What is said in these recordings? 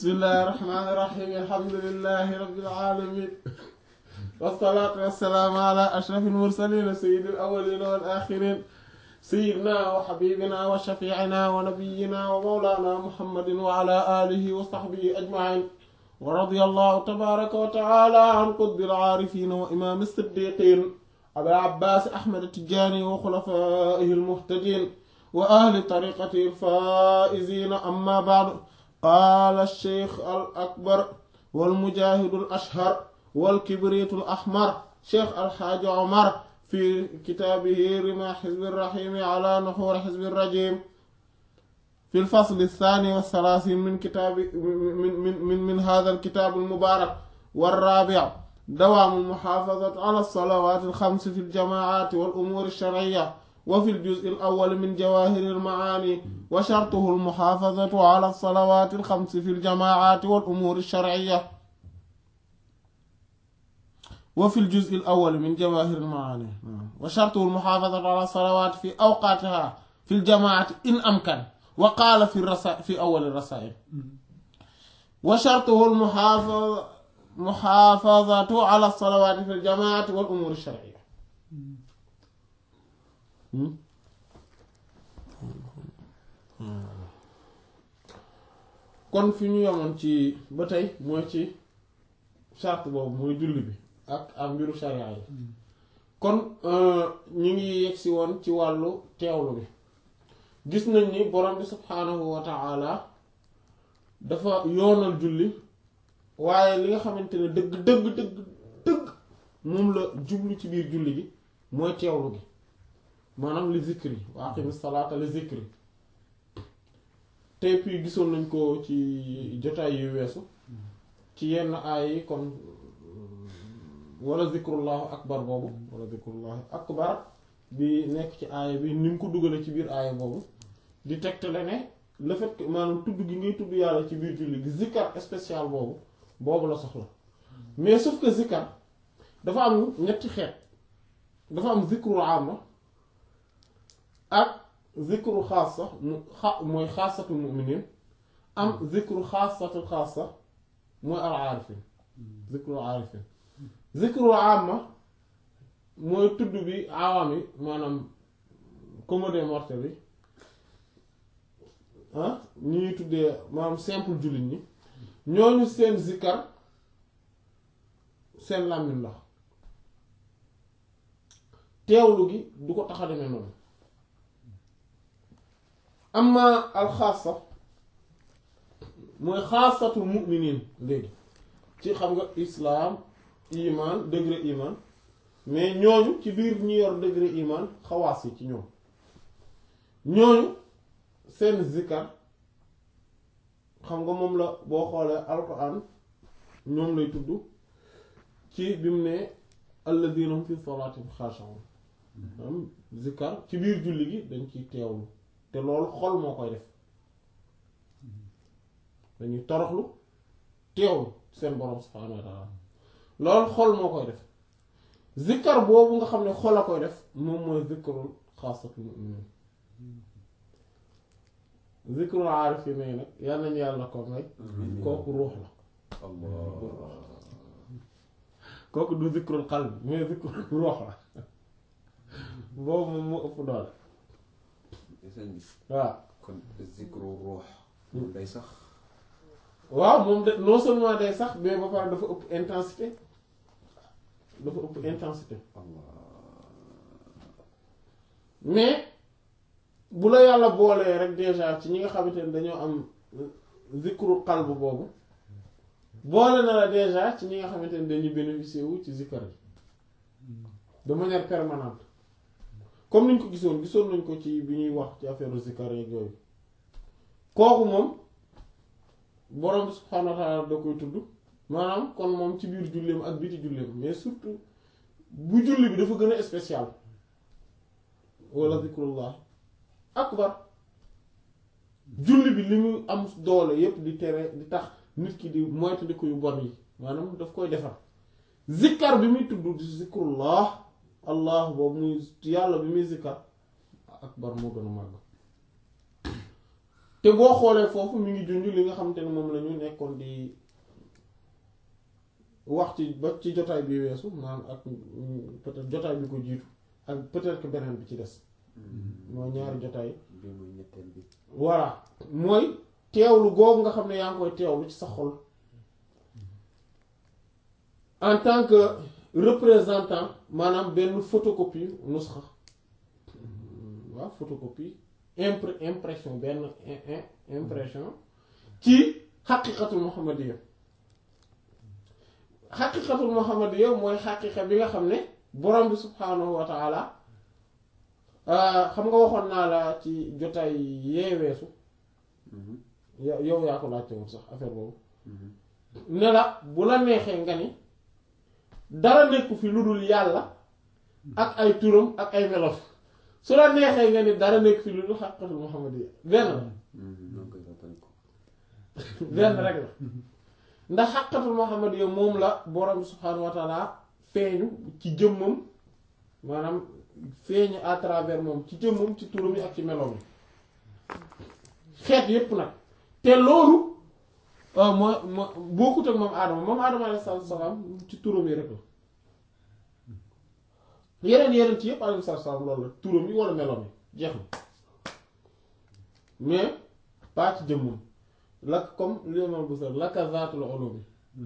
bismillahi rahmaani rahiim alhamdulillahi rabbil aalamiin wassalaatu wassalaamu ala ashrafil mursaliin sayyidil awwaliina wal aaxiriin sayyidinaa wa habiibinaa wa shafiicinaa wa nabiyyinaa wa mawlaanaa muhammadin wa ala aalihi wa sahbihi ajmaciin wa radiyallahu tabaaraka wa tacaalaa an qutbil caarifiin wa imaami siddiiqiin abil abbaas ahmad tijaani wa xulafaa'ihi almuhtadiin wa ahli tariiqatihi alfaa'iziin ammaa ba'du qaala sheikh al akbar wal mujaahidul ashhar wal kibriitul ahmar sheikh alxaaji omar fi kitaabihi rimaa xizbi raxiimi ala nuxuuri xizbi rajiim fi lfasli saani wa salaasiin min kitaabi min min min min haadal kitaabil mubaarak warraabic dawaamul muxaafazati ala salawaatil xamsi fil jamaacaati wal umuuri sharciyya وفي الجزء الأول من جواهر المعاني وشرطه المحافظة على الصلوات الخمس في الجماعات والأمور الشرعية وفي الجزء الأول من جواهر المعاني وشرطه المحافظة على الصلوات في أوقاتها في الجماعة إن أمكن وقال في الرسائل في أول الرسائل وشرطه المحافظة محافظة على الصلوات في الجماعة والأمور الشرعية kon fi ñu yemoon ci ba tey mooy ci charte boobu mooy julli bi ak ak mbiru sharia yi kon ñu ngi yegsi woon ci wàllu teewlu bi gis nañ ni borom bi subhaanahu wa ta'ala dafa yoonal julli waaye li nga xamante ne dëgg dëgg dëgg dëgg moom la jublu ci biir julli gi mooy teewlu gi maanaam li zikri wa aqimi salaata li zikri tey puis gisoon nañ ko ci jotaay yu weesu ci yenn aay yi comme wala zikrullahu akbar boobu wala zikrullahu akbar bi nekk ci aaya bi ni mu ko dugale ci biir aaya boobu di tegtale ne le fait que maanaam tudd gi ngay tudd yàlla ci biir julli gi zikkar spécial boobu boobu la soxla mais sauf que zikkar dafa am ñetti xeet dafa am zikrul amma ak zikru xaasa mu xa mooy xaasatul muminin am zikru xaasatul xaasa mooy al aarifin zikru aarifin zikru amma mooy tudd bi awaam yi maanaam commode mortel bi ah ñi ñuy tuddee maanaam simple jullit ñi ñooñu seen zikkar seen làmmiñ la teewlu gi du ko tax a demee noonu amma alxaasa mooy xaasatul mu'minin léegi ci xam nga islaam iman degré iman mais ñooñu ci biir ñu yor degré iman xawaas yi ci ñoom ñooñu seen zikkar xam nga moom la boo xoolee alquran ñoom lay tudd ci bi mu ne alladina hum fi salaatihim xaashi'uun am zikkar ci biir julli gi dañ ciy teewlu te loolu xol moo koy def dañuy toroxlu teewlu seen borom subhaanahu wa taala loolu xol moo koy def zikkar boobu nga xam ne xol a koy def moom mooy zikkarul xaasatul mu'minin zikrul aarifiin yi nag yal nañu yàlla ko may kooku ruux la kooku du zikrul qalbi mais zikrul ruux la boobu moom moo ëpp doole waaw kon zikru ruux moom day sax waaw moom de non seulement day sax mais ba pare dafa ëpp intensité dafa ëpp intensité mais bu la yàlla boolee rek déjà ci ñi nga xamante ne dañoo am zikru qalb boobu boole na la déjà ci ñi nga xamante ne dañuy bénéficier wu ci zikkar yi de manière permanente comme niñ ko gisoon gisoon nañ ko ci bi ñuy wax ci affaire zikkar yeeg yooyu kooku moom borom bi subhaanahu wa ta'ala da koy tudd maanaam kon moom ci biir julleem ak biti julleem mais surtout bu julli bi dafa gën a spécial wala zikrullah akbar julli bi li mu am doole yépp di tere di tax nit ki di moytandiku yu bon yi maanaam daf koy defar zikkar bi muy tudd di zikrullah allah boobu muy yàlla bi muy zikkar akbar moo gën a màgg te boo xoolee foofu mi ngi junj li nga xamante ne moom la ñu nekkoon di wax ci ba ci jotaay bi weesu maanaam ak peut-être jotaay bi ko jiitu ak peut-être que beneen bi ci des mooy ñaari jotaay bi muy ñetteel bi voilà mooy teewlu googu nga xam ne yaa ngi koy teewlu ci sa xol en tant que représentant maanaam benn photocopie nusxa waaw photocopie impr impression benn im- im- impression ci xaqiqatul muhammadiyya xaqiqatul muhammadiyya mooy xaqiqa bi nga xam ne borom bi subhaanahu wa taala xam nga waxoon naa la ci jotaay yee weesu yo- yow yaa ko laajte woon sax affaire boobu ne la bu la neexee nga ni dara nekku fi lu dul yàlla ak ay turam ak ay melof su la neexee nga ni dara nekk fi lu dul xaqiqatul muhammadiyya benn la noo koy fàttali ko benn rek la ndax xaqiqatul muhammadiyya moom la borom bi subhaanahu wa taala feeñu ci jëmmam maanaam feeñu à travers moom ci jëmmam ci turam yi ak ci meloom yi xeet yépp nag te loolu waaw mooy moo bokkut ak moom aadama moom aadama alayhi salaatu salaam ci turam yi rek la yeneen yeneen ci yépp alayhi salaatu salaam loolu la turam yi wala meloom yi jeex na mais pas ci jëmmam lak comme limal bu sar laka zaatul ulumi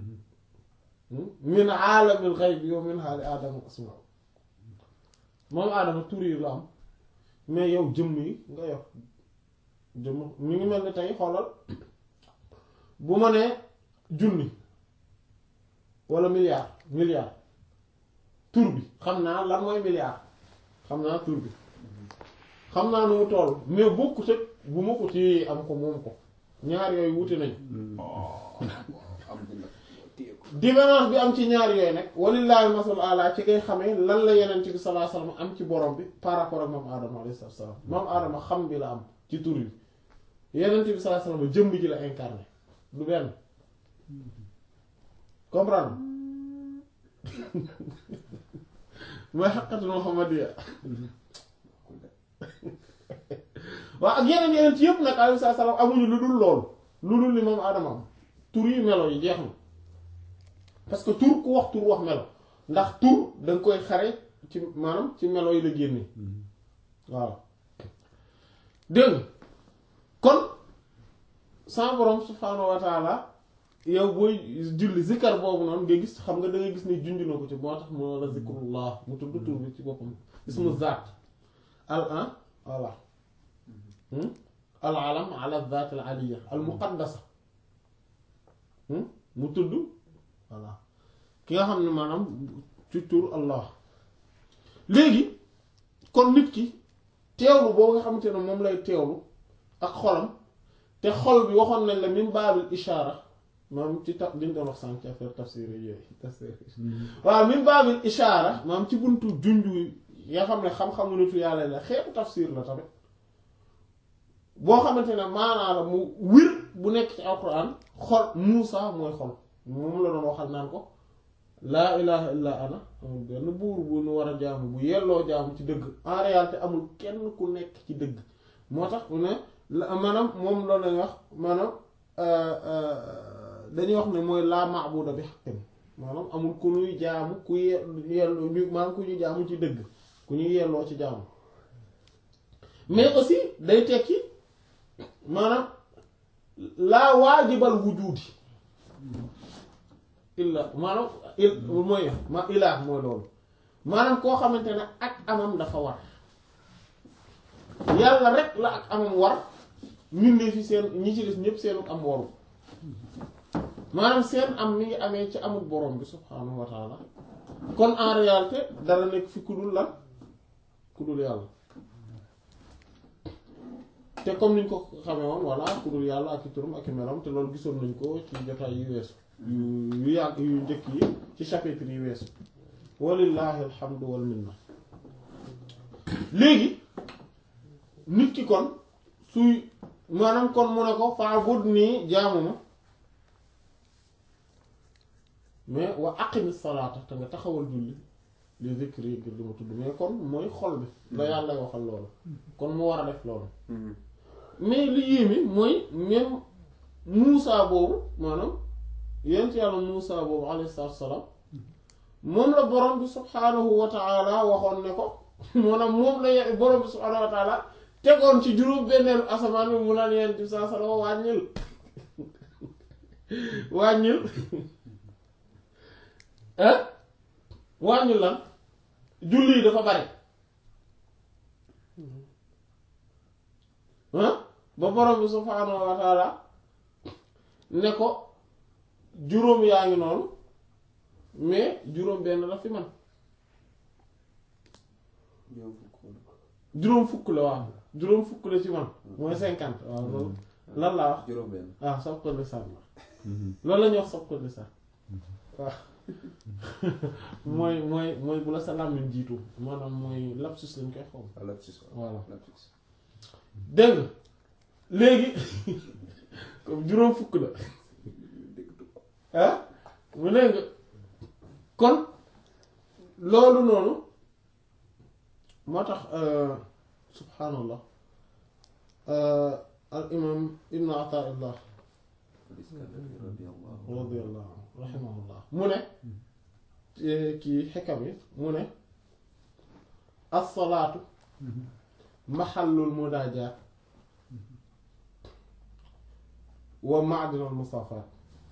min aalamil ghaybi yow min haali aadama asma moom aadama tur yi la am mais yow jëmm yi nga yor jëmm mi ngi mel ni tey xoolal bu ma nee junni wala milliard milliard tur bi xam naa lan mooy milliard xam naa tur bi xam naa nu mu toll mais bokkut ak bu ma ko téye am ko moom ko ñaar yooyu wuti nañ am dina téye ko différence bi am ci ñaar yooyu nag walillahi masal ala ci ngay xamee lan la yenent bi sallallahu alayhi wasallam am ci borom bi par rapport ak moom aadama alayhi salaam moom aadama xam bi la am ci tur yi yenent bi sallallahu alayhi wasallam jëmb ji la incarné du benn comprendre mooy xaqatul muhammadiyya waaw ak yeneen yeneen ci yëpp nag alayhi salaam amuñu lu dul loolu lu dul li moom aadama am tur yi melo yi jeex na parce que tur ku wax tur wax melo ndax tur danga koy xare ci maanaam ci melo yi la génne waaw dégg nga kon sa borom subhaanahu wa taala yow booy julli zikkar boobu noonu nga gis xam nga da nga gis ne junj na ko ci moo tax moo la zikrullah mu tudd tur bi ci boppam ismu zaat al an voilà al alam ala zaat al aliya al muqaddasa mu tudd voilà ki nga xam ne maanaam ci tur allah léegi kon nit ki teewlu boobu nga xamante ne moom lay teewlu ak xolam te xol bi waxoon nañ la min baabil ishaara maanaam ci ta liñ doon wax sànq ci affaire tafsir yooyu tafsir waaw min baabil ishaara maanaam ci buntu junju nga xam ne xam-xamu nitu yàlla la xeetu tafsir la tamit boo xamante ne maanaa la mu wir bu nekk ci alquran xol Muusa mooy xol moom la doon waxal naan ko laa ilaha illa ana amul benn buur bu nu war a jaamu bu yelloo jaamu ci dëgg en réalité amul kenn ku nekk ci dëgg moo tax mu ne la maanaam moom loolu lañuy wax maanaam dañuy wax ne mooy laa maabuda bi haqqin maanaam amul ku ñuy jaamu ku ye- yelloo ñu maanaam ku ñuy jaamu ci dëgg ku ñuy yelloo ci jaamu mais aussi day tekki maanaam laa waajibal wujudi illa maanaam il mooy ma ilaah mooy loolu maanaam koo xamante ne ak amam dafa war yàlla rek la ak amam war mbindee fi seen ñi ci des ñépp seenu am waru maanaam seen am mi ngi amee ci amul borom bi subhaanahu wa taala kon en réalité dara nekk fi ku dul lan ku dul yàlla te comme niñ ko xamee woon voilà ku dul yàlla ak i turam ak i melam te loolu gisoon nañ ko ci jotaay yu weesu yu yu yàgg yu njëkk yi ci chapitre yi weesu walillahi alhamdu wal minna léegi nit ki kon suy maanaam kon mu ne ko fa'bud nii jaamu ma mais wa aqimi salaata te nga taxawal julli li zikri ngir li ma tudd mais kon mooy xol bi la yàlla waxal loolu kon mu war a def loolu mais li yéeme mooy même Muusa boobu maanaam yent yàlla Muusa boobu alayhi salaatu wa salaam moom la borom bi subhaanahu wa taala waxoon ne ko maanaam moom la ye- borom bi subhaanahu wa taala tegoon ci juróom benneelu asamaan bi mu naan yent bi saa salama wàññil wàññil ah wàññil lan julli yi dafa bari ah ba borom bi subhaanahu wa taala ne ko juróom yaa ngi noonu mais juróom benn la fi man ñoom fukk wala juróom fukk la waaw juróom fukk la ci man mooy cinquante waaw loolu lan laa wax juróom benn ah sob ko lisaan la loolu la ñuy wax sob ko lisaan waaw mooy mooy mooy bu la sa làmmiñ jiitu maanaam mooy lapsus lañ koy xaw ah lapsus waaw voilà lapsus dégg nga léegi comme juróom fukk la dégg du ko ah mu ne nga kon loolu noonu moo tax subhaanallah al imam ibnu ataillah al-Iskandari radiyallahu radiallahu anhu rahimahullah mu ne kii xekam yi mu ne as-salaatu maxallul munaajaat wa ma'dinul musaafaat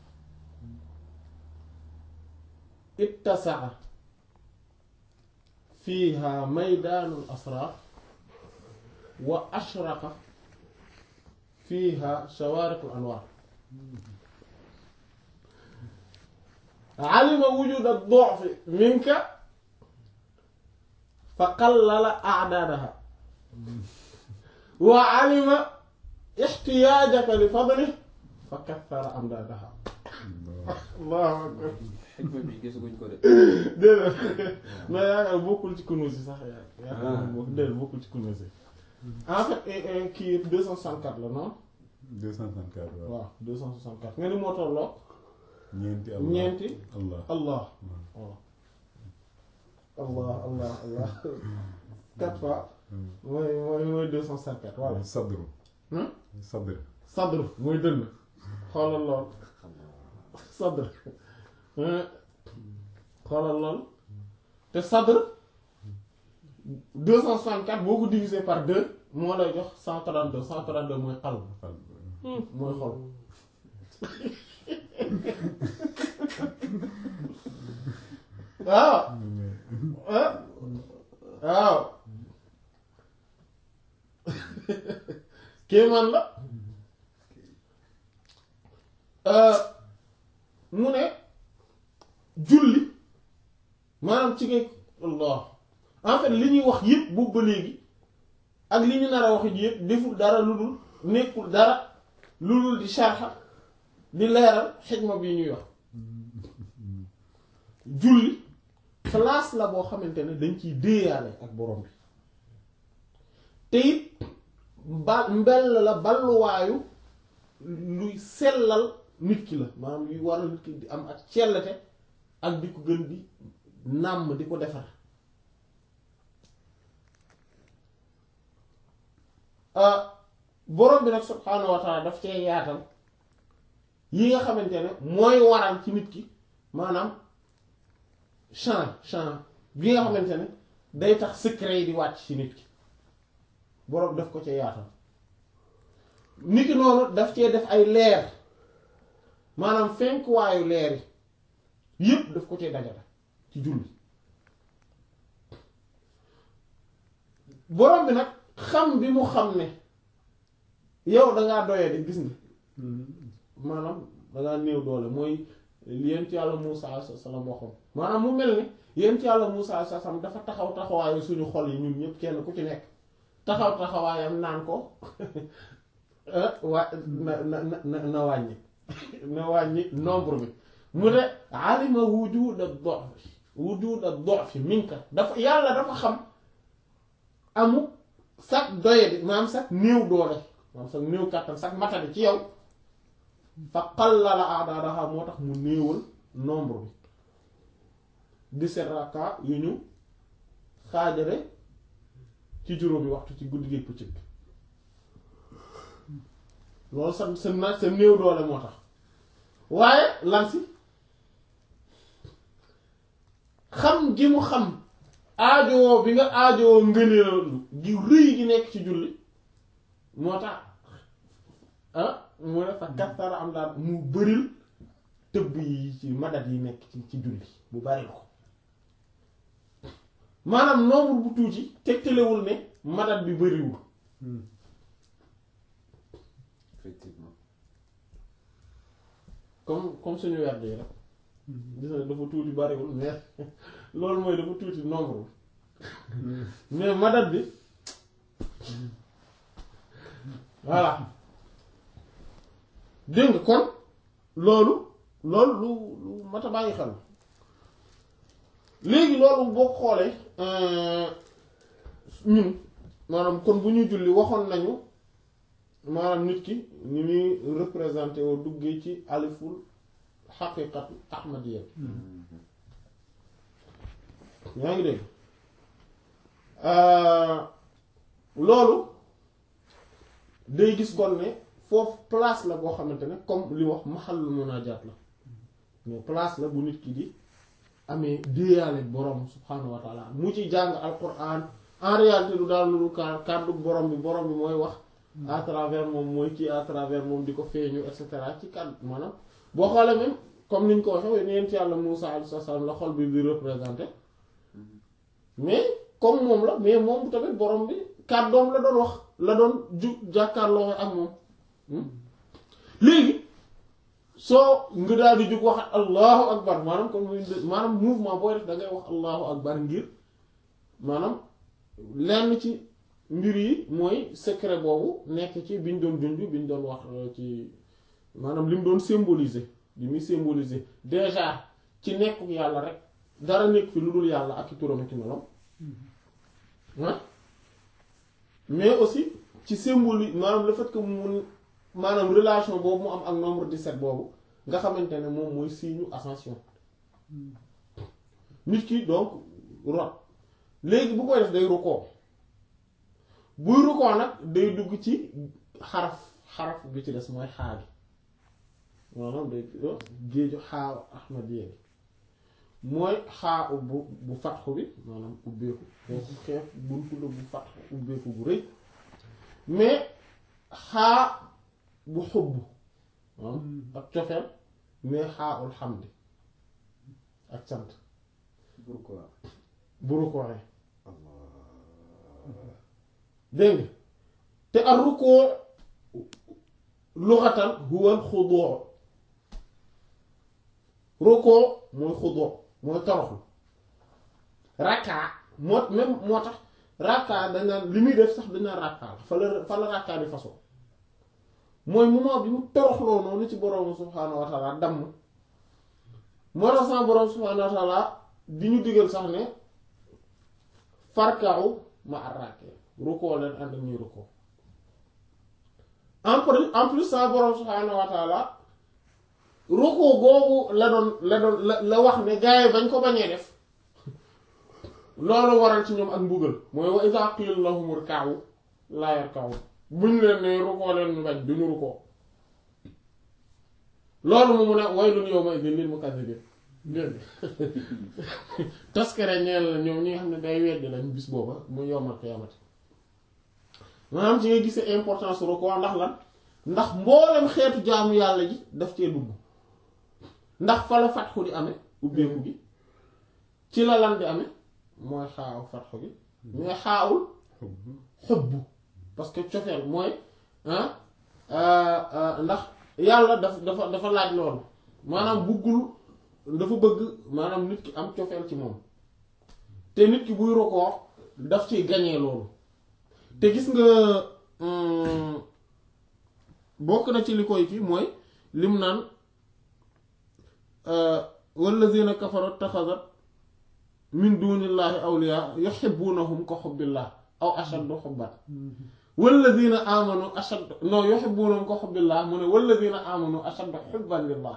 ittasaa fiiha maydaanul asraar wa ashraqa fiiha shawaariqul anwaar alima wujuda ad-du'fi minka fa qallala a'daadaha wa alima ihtiyaajaka li fadlihi fa kaththara amdaadaha allahu akbar xikma bi gisaguñ ko de déedéet mais yaakaar bokkul ci kunuus yi sax yaakaar bokk déedéet bokkul ci kunuus yi en fait eh, eh, kii 264 la non 234 waaw waaw 264 nga ni moo tolloo ñeenti Allah ñeenti Allah allah waaw allah allah allah quatre fois mooy mooy mooy 264 voilà sadru Hmm? sadr sadr mooy dënn xoolal lool sadr hein? xoolal lool te sadr 264 boo ko divisé par 2 moo lay jox 132 132 mooy xalb mooy xol waaw ah waaw kéemaan la mu ne julli maanaam ci ngay Allah en fait li ñuy wax yépp boobu ba léegi ak li ñu nar a wax yépp deful dara lu dul nekkul dara lu dul di sharxa di leeral xikma bi ñuy wax julli place la boo xamante ne dañ ciy déeyaale ak borom bi te it ba mbell la balluwaayu luy sellal nit ki la maanaam luy waral nit ki di am ak cellate ak di ko gën di nàmm di ko defar borom bi nag subhaanahu wa taala daf cee yaatal yi nga xamante ne mooy waral ci nit ki maanaam champ champ bi nga xamante ne day tax secret yi di wàcc ci nit ki borom daf ko cee yaatal nit ki noonu daf cee def ay leer maanaam fenk waayu leer yi yépp daf ko cee dajale ci julli borom bi nag xam bi mu xam ne yow dangaa doye di gis nga maanaam dangaa néew doole mooy yent yàlla Muusa alayhi salaam waxoon maanaam mu mel ni yent yàlla Muusa alayhi salaam dafa taxaw taxawaayu suñu xol yi ñun ñëpp kenn ku ci nekk taxaw taxawaayam naan ko waa na na na na wàññi na wàññi nombre bi mu ne alima wujuda ad-du'f wujuda ad-du'f minka dafa yàlla dafa xam amu sax doye di maanaam sax néew doole maanaam sax néew kàttan sax matadi ci yow fa qallala a'dadaha moo tax mu néewal nombre bi dix-sept raka yu ñu xaajale ci juróomi waxtu ci guddi gi bëccëg loolu sa sa na sa néew doole moo tax waaye lan si xam gi mu xam aajowoo bi nga aajowoo ngëneelu gi rëy gi nekk ci julli moo tax ah mu ne fa kastara am daal mu bëril tëbb yi ci madat yi nekk ci ci julli bu bari ko maanaam nombre bu tuuti tegtalewul ne madat bi bëriwul effectivement comme comme suñu werd yi rek gis nga dafa tuuti bariwul mais loolu mooy dafa tuuti nombre bi mais madat bi voilà dégg nga kon loolu loolu lu lu mat a bàyyi xel léegi loolu boo xoolee ñun maanaam kon bu ñuy julli waxoon nañu maanaam nit ki ni muy représenté woo duggee ci aliful xaqiqatu ahmadiyya yaa ngi dégg loolu day gis kon ne foofu place la boo xamante ne comme li wax maxallu munaajaat la mais place la bu nit ki di amee déeyaale borom subhaanahu wa taala mu ci jàng alquran en réalité du daal lu kàddu borom bi borom bi mooy wax à travers moom mooy kii à travers moom di ko feeñu et cetera ci kàddu maanaam boo xoolee même comme niñ ko waxee neen ci yàlla Muusaa alayhi salaam la xol bi di représenté mais comme moom la mais moom tamit borom bi kàddoom la doon wax la doon ju jàkkaarloo ak moom léegi soo nga daal di jug waxat allahu akbar maanaam kon muy maanaam mouvement booy def da ngay wax allahu akbar ngir maanaam lenn ci mbir yi mooy secret boobu nekk ci biñ doon junj biñ doon wax ci maanaam li mu doon symboliser li muy symboliser déjà ci nekkuk yàlla rek dara nekk fi lu dul yàlla ak i turam ak i melam ah mais aussi ci symbole maanaam le fait que mu maanaam relation boobu mu am ak nombre 17 boobu nga xamante ne moom mooy signe ascension nit ki donc rot léegi bu koy def day rukkoo buy rukkoo nag day dugg ci xaraf xaraf bi ci des mooy xaa gi maanaam day géeju xaa ahmadiyya mooy xaa bu bu fatxu bi maanaam ubbeeku kooku xeef buntu la bu fatxu ubbeeku bu rëy mais xaa bu xubb ak cofeel mais xaa ul xamdi ak sant pourquoi bu rukkoo dégg nga te ak rukkoo luxatan huwal xudoo rukkoo mooy xudoo mooy toroxlu rakkaa moo même moo tax rakkaa dañ naan li muy def sax dañ naan rakkaa la fa la fa la rakkaa di façon mooy moment bi mu toroxloo noonu ci borom subhaanahu wa taala damm moo tax sama borom subhaanahu wa taala di ñu digal sax ne farkaaw ma arraake rukkoo leen ànd ak ñuy rukkoo en plus en plus sama borom subhaanahu wa taala rukkoo googu la doon la doon la la wax ne gars yi bañ ko bañee def loolu waral ci ñoom ak mbugal mooy wa iza qila lahum irka'u la yarka'u buñ leen ne rukkoo leen ñu bañ duñu rukkoo loolu mu mun a waylun yawma idin lil mukazzibin dégg taskare ñeel la ñoom ñi nga xam ne day weddi lañ bis booba mu yowmal qiyaamati maanaam ci nga gisee importance rukkoo ndax lan ndax mboolem xeetu jaamu yàlla ji daf cee dugg ndax fa la fatxu di amee ubbeeku gi ci la lan di amee mooy xaaw fatxu gi mais xaawul xubbu parce que cofeel mooy ndax yàlla daf dafa dafa laaj loolu maanaam buggul dafa bëgg maanaam nit ki am cofeel ci moom te nit ki buy rukkoo daf ciy gañee loolu te gis nga bokk na ci li koy kii mooy lim naan wallazina kafaru taxasat min dunillahi awliya yuhibbunahum ka hubbillah aw ashaddu hubban wallazina amanu ashaddu non yuhibbunahum ka hubbillah mu ne wallazina amanu ashaddu hubban lillah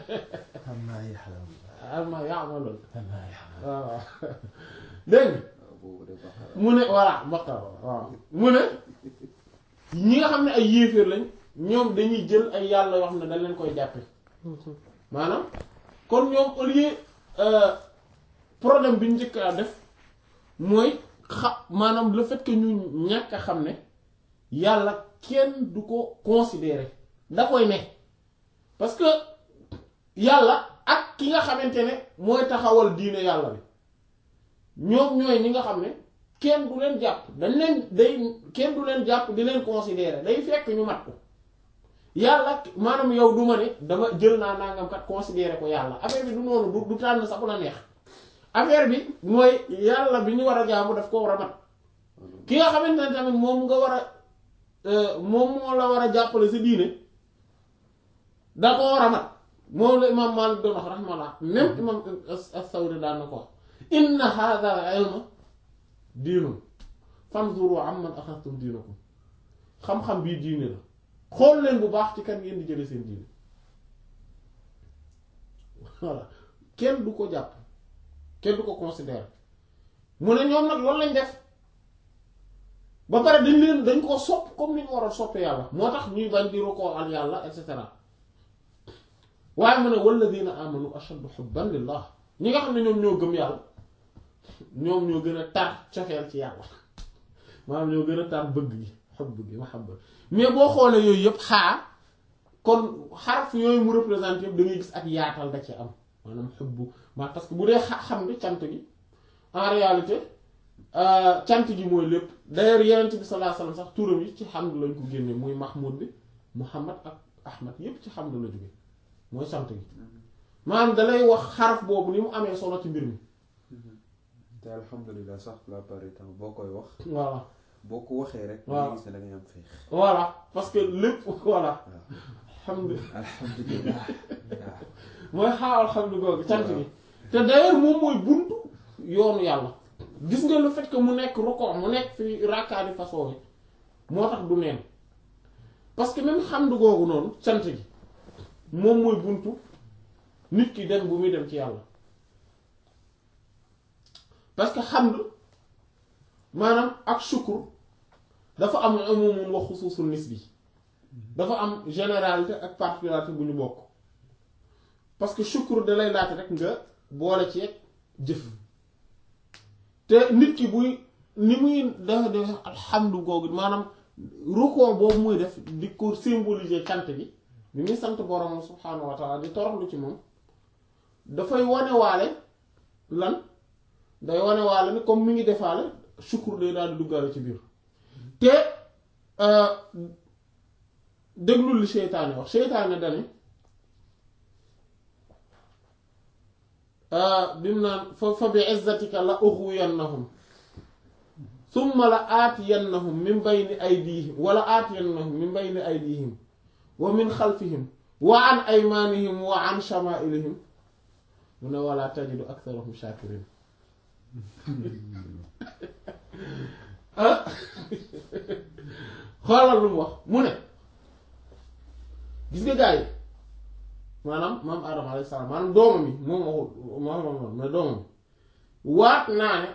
amma yaxlamu amma ya'malun amma yaxlamu waaw dégg nga boobu de Baqara. mu ne voilà Baqara waaw mu ne ñi nga xam ne ay yéeféer lañ ñoom dañuy jël ay yàlla yoo xam ne dañ leen koy jàppe maanaam kon ñoom au lieu euh, problème bi ñu njëkk a def mooy xa maanaam le fait que ñu ñàkk a xam ne yàlla kenn du ko considérer da koy ne parce que yàlla ak ki nga xamante ne mooy taxawal diine yàlla bi ñoom ñooy ñi nga xam ne kenn du leen jàpp dañ leen day kenn du leen jàpp di leen considérer day fekk ñu mat ko yàlla maanaam yow du ma ne dama jël naa nangam kat considérer ko yàlla affaire bi du noonu du du tànn sax bu la neex affaire bi mooy yàlla bi ñu war a jaamu daf ko war a mat ki nga xamante ne tamit moom nga war a euh, moom moo la war a jàppale sa diine da ko war a mat moom la imam Malik doon wax rahmallah même imam as-Sawri daan na ko wax inna hadha al-ilma diinun fanzuru amman axadtum diinakum xam-xam bii diine la xool leen bu baax ci kan ngeen di jële seen diine voilà kenn du ko jàpp kenn du ko considérer mu ne ñoom nag loolu lañ def ba pare dañ leen dañ ko sopp comme ni ñu war a soppee yàlla moo tax ñuy bañ di rukkoo al yàlla et cetera waaye mu ne walladina amanu ashaddu hubban lillah ñi nga xam ne ñoom ñoo gëm yàlla ñoom ñoo gën a tar cofeel ci yàlla maanaam ñoo gën a tar bëgg gi xubb gi mahabba mais boo xoolee yooyu yëpp xaa kon xaraf yooyu mu représenté yëpp da ngay gis ak yaatal da ci am maanaam xubbu ma parce que bu dee xa- xam nga cant gi en réalité euh, cant gi mooy lépp d'ailleurs yenent bi sallallahu alayhi wasallam sax turam yi ci hamd lañ ko génne muy mahmoud bi muhammad ak ahmad yépp ci hamd la jóge mooy sant gi maanaam dalay wax xaraf boobu ni mu amee solo ci mbir mi te alhamdulilah sax la plupart du temps boo koy wax voilà boo ko waxee rek. waaw da ngay gis ne da ngay am féex. voilà parce que lépp voilà waaw alhamdulilah alhamdulilah. waaw mooy xaawal xam ni googu cant gi te d'ailleurs moom mooy buntu yoonu yàlla gis nga le fait que mu nekk rukoo mu nekk fi rakkaani façon yi moo tax du neen parce que même xamdu googu noonu cant gi moom mooy buntu nit ki dem bu muy dem ci yàlla parce que xamd maanaam ak shukur dafa am umumun wa xusuusul nisbi dafa am généralité ak particularité bu ñu bokk parce que shukur da lay laata rek nga boole ci jëf te nit ki buy ni muy dafa def alhamdu googu maanaam rukkoo boobu muy def di ko symboliser cant gi bi muy sant borom subhaanahu wa taala di toroxlu ci moom dafay wanewaale lan day wanewaale ni comme mi ngi defaale shukur day daal di duggaale ci biir te déglul li seytaane wax seytaane dani bi mu naan fa fa bi izzatika la ughwiyannahum summa la aatiyannahum min bayni aydihim wala aatiyannahum min bayni aydihim wa min xalfihim wa an aymanihim wa an shama'ilihim mu ne wala tajidu aktharahum shakirin ah xoolal lu mu wax mu ne gis nga gaa yi maanaam maam Adama alayhi salaam maanaam doomam yi moom waxul moom mais doomam waat naa ne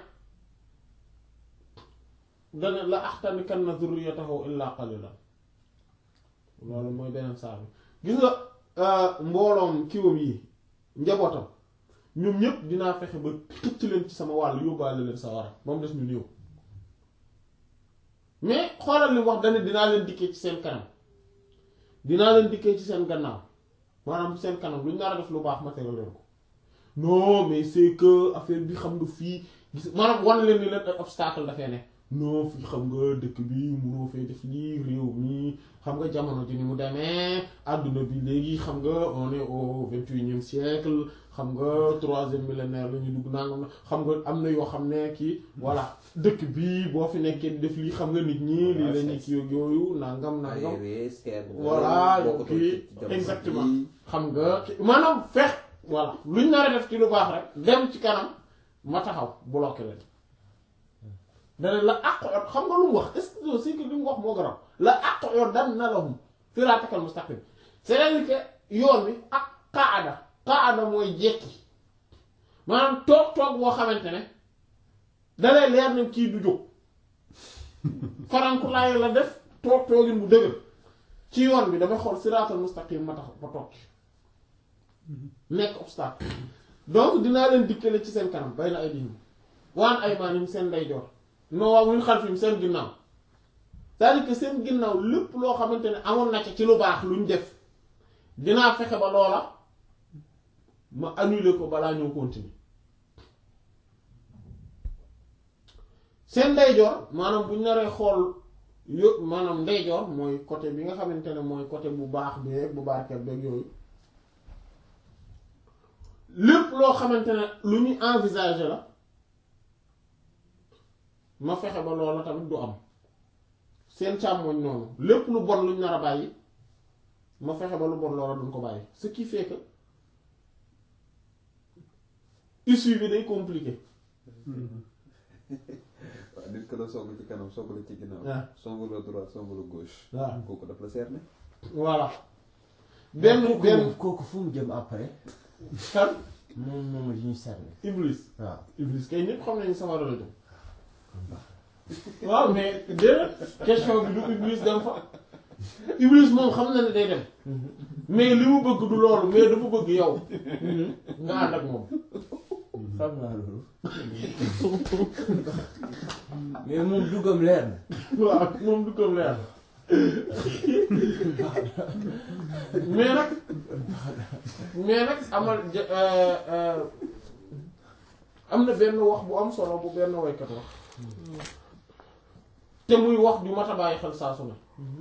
dana la axtanikanna zurriyatahu illa qalilan loolu mooy beneen saa bi gis nga mbooloom kiwam yi njabootam ñoom ñépp dinaa fexe ba xëcc leen ci sama wàll yóbbaale leen sa war a ba mu des ñu néew mais xoolal li mu wax dana dinaa leen dikkee ci seen kanam dinaa leen dikkee ci seen gannaaw maanaam seen kanam lu ñu nar a def lu baax ma tegal leen ko non mais c'est que affaire bi xam nga fii gis maanaam wan leen ni leen ay obstacle dafay ne non fii xam nga dëkk bi munoo fee def lii réew mi xam nga jamono ji ni mu demee àdduna bi léegi xam nga on est au vingt-et-unième siècle xam nga troisième millénaire la ñu dugg nangam na xam nga am na yoo xam ne kii voilà dëkk bi boo fi nekkee di def lii xam nga nit ñi lii la ñu kii yooyu nangam nangam voilà kii exactement xam nga maanaam fex voilà luñ nar a def ci lu baax rek dem ci kanam ma taxaw bloqué leen dana la àq xam nga lu mu wax est-ce que c'est que li mu wax moo garaaw la àq yoon dan na lahum siraatakal mustaqim c'est-à-dire que yoon bi ak qaada qaada mooy jekki maanaam toog toog boo xamante ne dalay leer ne kii du jóg farankulaay la def toog toogin bu dëgër ci yoon bi damay xool siraatal mustaqim ma tax ma toog nekk obstacle donc dinaa leen dikkale ci seen kanam bay na ay diim waan ay maanim seen ndeyjoor non waaw muy xalfim seen ginnaaw c'est-à-dire que seen ginnaaw lépp loo xamante ne amoon na ci ci lu baax luñ def dinaa fexe ba loola ma annuler ko balaa ñëw continuer seen ndeyjoor maanaam bu ñu naree xool yo maanaam ndeyjoor mooy côté bi nga xamante ne mooy côté bu baax beeg bu barkeel beeg yooyu lépp loo xamante ne lu ñuy envisager la ma fexe ba loola tamit du am seen càmmoñ noonu lépp lu bon luñ nar a bàyyi ma fexe ba lu bon loola duñ ko bàyyi ce qui fait que issue bi day compliqué waaw nit ko la song ci kanam song la ci ginnaaw. waaw song la droite song la gauche. waaw kooku daf la seer ne. voilà benn kooku benn moom- kooku fu mu jëm après kan moom moom la ñuy servi iblis waaw iblis kay ñëpp xam nañu sama la jëm waaw mais déedéet question bi du iblis dem fa iblis moom xam na ne day dem mais li mu bëgg du loolu mais dafa bëgg yow nga ànd ak moom xam naa loolu mais moom duggam leer na waaw moom du ko leer mais nag mais nag amal ja- euh, euh, am na benn wax bu am solo bu benn waykat wax te muy wax ju mat a bàyyi xel saa su ne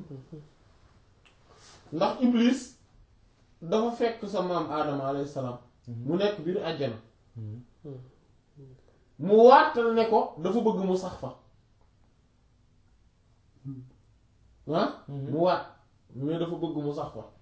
ndax iblis dafa fekk sa maam aadama alayhi salaam mu nekk biir àjjana mu waatal ne ko dafa bëgg mu sax fa ah mu waat mais dafa bëgg mu sax fa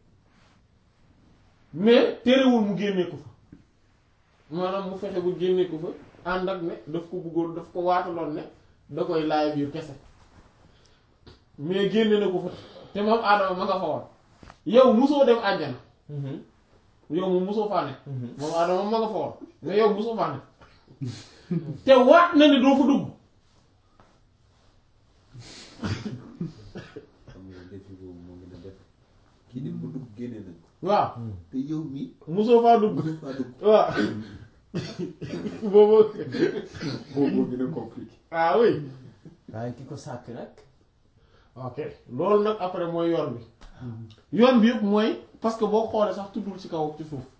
mais terewul mu génnee ko fa maanaam mu fexe bu génnee ko fa ànd ak ne daf ko bëggoon daf ko waataloon ne da koy laay biir kese mais génne na ko fa te moom aadama ma nga fa woon yow musoo dem àjjana yow moom musoo faa ne moom aadama ma nga fa woon mais yow musoo faa ne te waat na ne doo fa dugg xam nga défi boobu moo gën a def kii dem ba dugg génne nañ ko. waaw te yow mii. musoo faa dugg mënoo faa dugg. waaw boobu boobu moo gën a compliqué. ah oui waaye ki ko sàkk nag ok loolu nag après mooy yoon bi yoon bi yëpp mooy parce que boo xoolee sax tuddul ci kaw ci suuf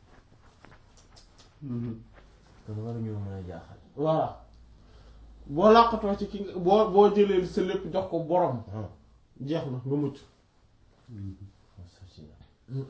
kon waruñu mën a jaaxal voilà boo làqatoo ci ki nga boo boo jëlee sa lépp jox ko borom ah jeex na nga mucc sotti na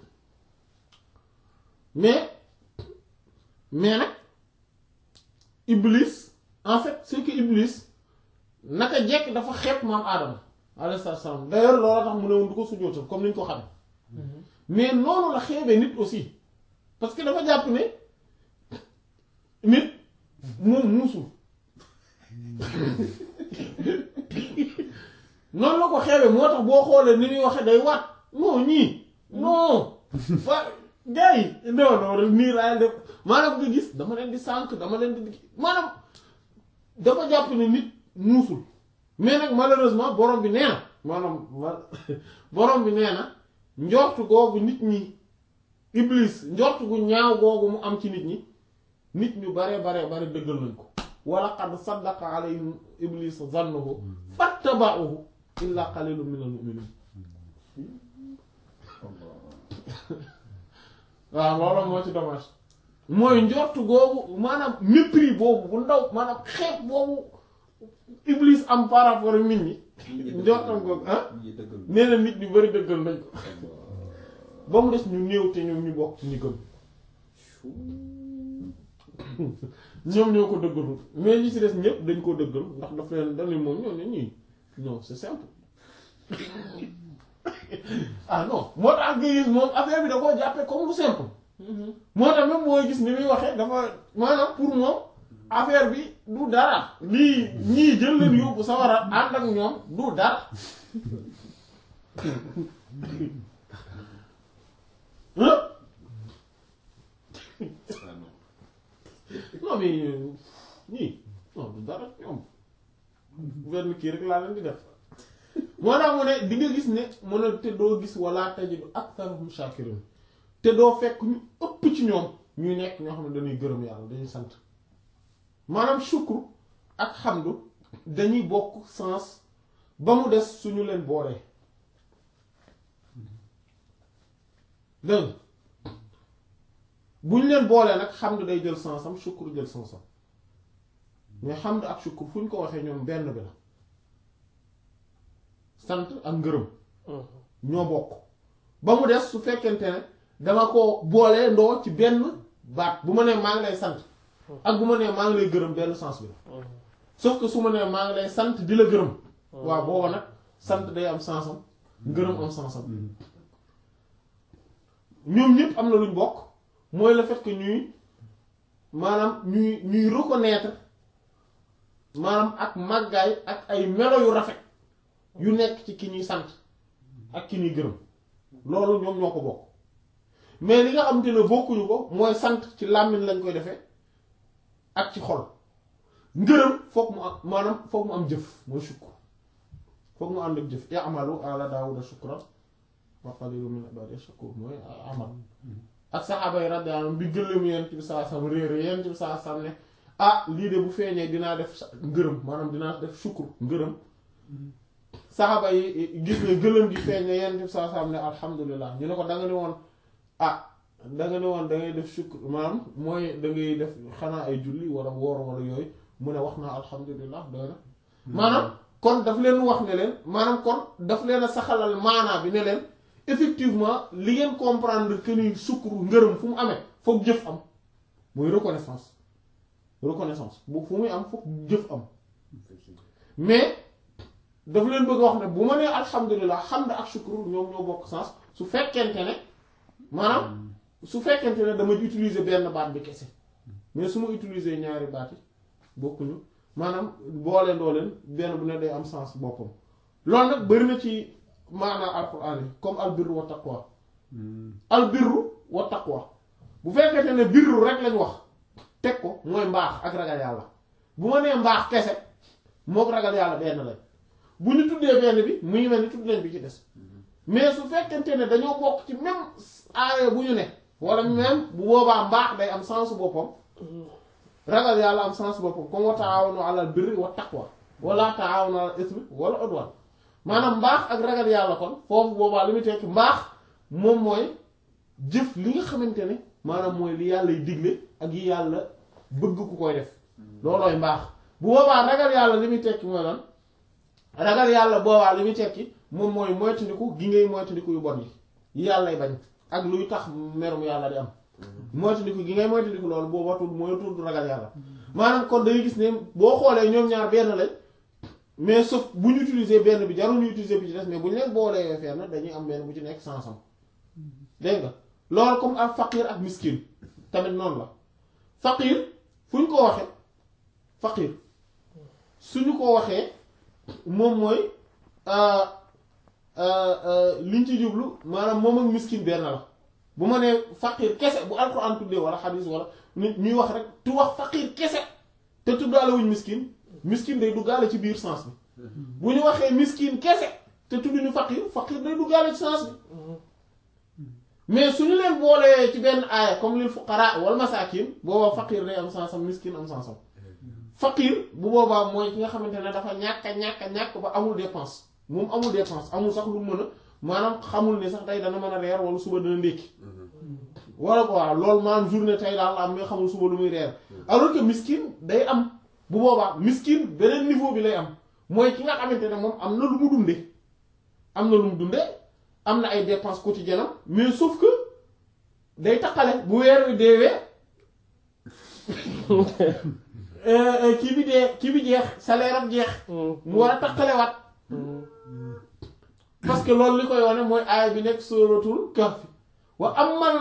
mais mais nag iblis en fait c'est que iblis naka jekk dafa xeeb maam aadama alayhi salaam d'ailleurs loolu tax mu ne woon du ko sujjóotal comme ni ñu ko xam mais noonu la xeebee nit aussi parce que dafa jàpp ne nit moom muusul noonu la ko xeebee moo tax boo xoolee ni muy waxee day waat non ñii non fa gars yi non non nii laay def maanaam nga gis dama leen di sànq dama leen di maanaam dafa jàpp ne nit muusul mais nag malheureusement borom bi nee na maanaam ma- borom bi nee na njortu googu nit ñi iblis njortu gu ñaaw googu mu am ci nit ñi nit ñu bare bare bare dëggal nañ ko wala qad saddaqa alayhim iblis zannahu fattaba'uhu illa qalilun minal mu'minin waaw loolu moo ci dommage mooy njortu googu maanaam mépris boobu bu ndaw maanaam xeeb boobu iblis am par rapport ak nit ñi njortam googu ah ñi dëggal. nee na nit ñu bari dëggal nañ ko ba mu des ñu néew te ñoom ñu bokk ci ñi gëm ñoom ñoo ko dëggalul mais ñi ci des ñëpp dañ koo dëggal ndax daf leen dañ leen moom ñoo ne ñii non c'est simple ah non moo tax nga gis moom affaire bi da koo jàppee comme lu simple moo tax même mooy gis ni muy waxee dafa maanaam pour moom affaire bi du dara lii ñii jël leen yóbbu sawara ànd ak ñoom du dara hein ah non. non mais ñii non du dara ñoom benn kii rek laa leen di def moo tax mu ne di nga gis ne mu ne te doo gis wala tajidu aktharahum shakirin te doo fekk ñu ëpp ci ñoom ñuy nekk ñoo xam ne dañuy gërëm yàlla dañuy sant maanaam shukru ak xamdu dañuy bokk sens ba mu des suñu leen boolee dégg nga bu ñu leen boolee nag xamdu day jël sensam shukru jël sensam mais xamdu ak shukru fu ñu ko waxee ñoom benn bi la sant ak ngërëm ñoo bokk ba mu des su fekkente ne dama ko boolee ndoo ci benn baat bu ma nee maa ngi lay sant ak bu ma nee maa ngi lay gërëm benn sens bi la sauf que su ma nee maa ngi lay sant di la gërëm waaw booba nag sant day am sensam ngërëm am sensam ñoom ñëpp am na luñ bokk mooy le fait que ñuy maanaam ñuy ñuy reconnaître maanaam ak màggaay ak ay melo yu rafet yu nekk ci ki ñuy sant ak ki ñuy gërëm loolu ñoom ñoo ko bokk mais li nga xamante ne bokkuñu ko mooy sant ci làmmiñ lañ koy defee ak ci xol ngërëm foog mu am maanaam foog mu am jëf mooy shukr foog mu ànd ak jëf i'malu ala daawuda shukran wa qalilun min ibadiy shakur mooy amal ak saxaaba yi radiyallahu anhum bi gëlëm yent bi saa sam réere yent bi saa sam ne ah lii de bu feeñee dinaa def ngërëm maanaam dinaa def shukr ngërëm saxaaba yi gis ne gëlëm gi feeñee yent bi saa sam ne alhamdulilah ñu ne ko da nga ne woon ah da nga ne woon da ngay def shukr maanaam mooy da ngay def xanaa ay julli wala woor wala yooyu mu ne wax naa alhamdulilah doy na maanaam kon daf leen wax ne leen maanaam kon daf leen a saxalal maanaa bi ne leen effectivement li ngeen comprendre que ni sukkur ngërëm fu mu amee foog jëf am mooy reconnaissance reconnaissance bu fu muy am foog jëf am mais daf leen bëgg a wax ne bu ma nee alhamdulilah hamd ak sukkur ñoom ñoo bokk sens su fekkente ne maanaam su fekkente ne dama utiliser benn baat bi kese mais su ma utiliser ñaari baat yi bokkuñu maanaam boole ndoo leen benn bu ne day am sens boppam loolu nag bari na ci maanaa alquran yi comme albirru wa taqwa albirru wa taqwa bu fekkente ne birru rek lañ wax teg ko mooy mbaax ak ragal yàlla bu ma nee mbaax kese mook ragal yàlla benn lañ bu ñu tuddee benn bi mu ngi mel ni tudd nañ bi ci des mais su fekkente ne dañoo bokk ci même aaya bu ñu ne wala même bu boobaa mbaax day am sens boppam ragal yàlla am sens boppam comme wa taawanu alal birri wa taqwa wala taawanu alal ismi wala udwan maanaam mbaax ak ragal yàlla kon foofu boobaa li muy tekki mbaax moom mooy jëf li nga xamante ne maanaam mooy li yàlla y digle ak yi yàlla bëgg ku koy def loolooy mbaax bu boobaa ragal yàlla li muy tekki mooy lan ragal yàlla boobaa li muy tekki moom mooy moytandiku gi ngay moytandiku yu bon yi yi yàllay bañ ak luy tax merum yàlla di am moytandiku gi ngay moytandiku loolu booba tudd mooy tudd ragal yàlla maanaam kon day gis ne boo xoolee ñoom ñaar benn lañ mais sauf bu ñu utiliser benn bi jarul ñu utiliser bi ci des mais bu ñu leen boolee fenn dañuy am benn bu ci nekk sansam dégg nga loolu comme ak faqir ak miskin tamit noonu la faqir fu ñu ko waxee faqir suñu ko waxee moom mooy liñ ci jublu maanaam moom ak miskin benn la bu ma nee faqir kese bu alxuraan tuddee wala xadis wala nit ñuy wax rek tu wax faqir kese te tuddaale wuñ miskin miskin day duggaale ci biir sens bi bu ñu waxee miskin kese te tudduñu faqir faqir day duggaale ci sens bi mais suñu leen boolee ci benn aaya comme lil fuqara wal masakin boobaa faqir day am sensam miskin am sensam faqir bu boobaa mooy ki nga xamante ne dafa ñàkk a ñàkk a ñàkk ba amul dépense moom amul dépense amul sax lu mën a maanaam xamul ne sax tey dana mën a reer wala suba dana ndékki wala ko waaw loolu maanaam journée tey daal la am mais xamul suba lu muy reer alors que miskin day am bu boobaa miskin beneen niveau bi lay am mooy ki nga xamante ne moom am na lu mu dunde am na lu mu dunde am na ay dépenses quotidiennes am mais sauf que day taqale bu weer wi deewee kii bi dee kii bi jeex salaire am jeex mu war a taqalewaat parce que loolu li koy wane mooy aaya bi nekk suratul kahf wa amal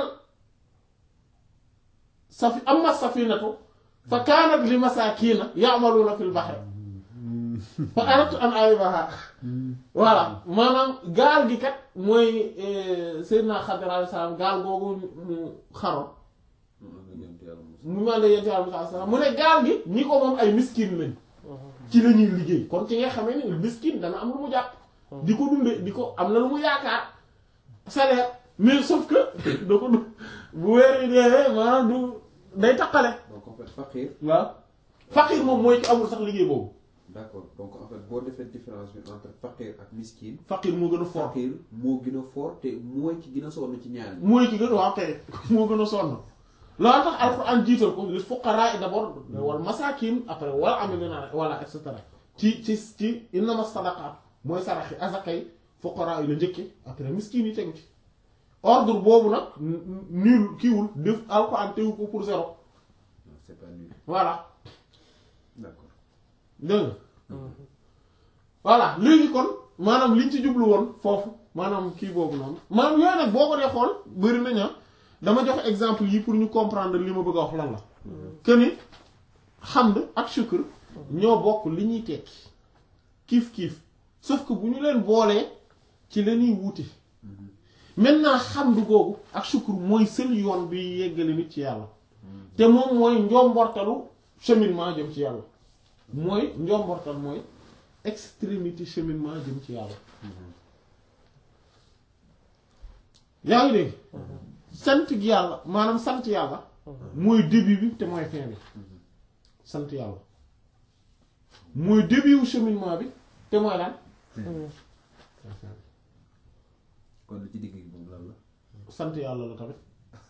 safi amma safinatu fa kaanat li masaakiina ya'maluuna fil bahri fa aradtu an a'ibaha voilà maanaam gaal gi kat mooy Seydina Xadir alayhi salaam gaal googu mu xaroon mu ma la yent yàlla Musaa salaam mu ne gaal gi ñi ko moom ay miskin lañ ci la ñuy liggéey kon ci nga xamee ni miskin dana am lu mu jàpp di ko dunde di ko am na lu mu yaakaar salaire mais sauf que da ko du bu weer yi deewee maanaam du day taqale donc en fait faqir waaw faqir moom mooy ki amul sax liggéey boobu d'accord donc en fait boo defee différence bi entre faqir ak miskin faqir moo gën a fort faqir moo gën a fort te mooy ki gën a sonn ci ñaar ñi mooy ki gën waaw kay moo gën a sonn loolu tax alxuraan jiital ko lil fuqaraa d'abord wal masaakin après wal amilina wala et cetera ci ci ci innama sadaqaat mooy saraxi azakay fuqaraa yi la njëkke après miskin yi tegu ci ordre boobu nag nul kiiwul def alxuraan tegu ko pour zéro non c'est pas nul voilà d'accord dégg nga voilà léegi kon maanaam liñ ci jublu woon foofu maanaam kii boobu noonu maanaam yooyu nag boo ko dee xool bëri nañu dama jox exemple yi pour ñu comprendre li ma bëgg a wax lan la que ni xamd ak shukr ñoo bokk li ñuy tekki kiif kiif sauf que bu ñu leen boolee ci la ñuy wuute maintenant xamd googu ak shukr mooy seen yoon bi yeggale nit ci yàlla te moom mooy njombortalu cheminement jëm ci yàlla mooy njombortal mooy extrémité cheminement jëm ci yàlla yaa ngi dégg sant gi yàlla maanaam sant yàlla mooy début bi te mooy fin bi sant yàlla mooy début wu cheminement bi te mooy lan kon lu ci digg gi moom lan la sant yàlla la tamit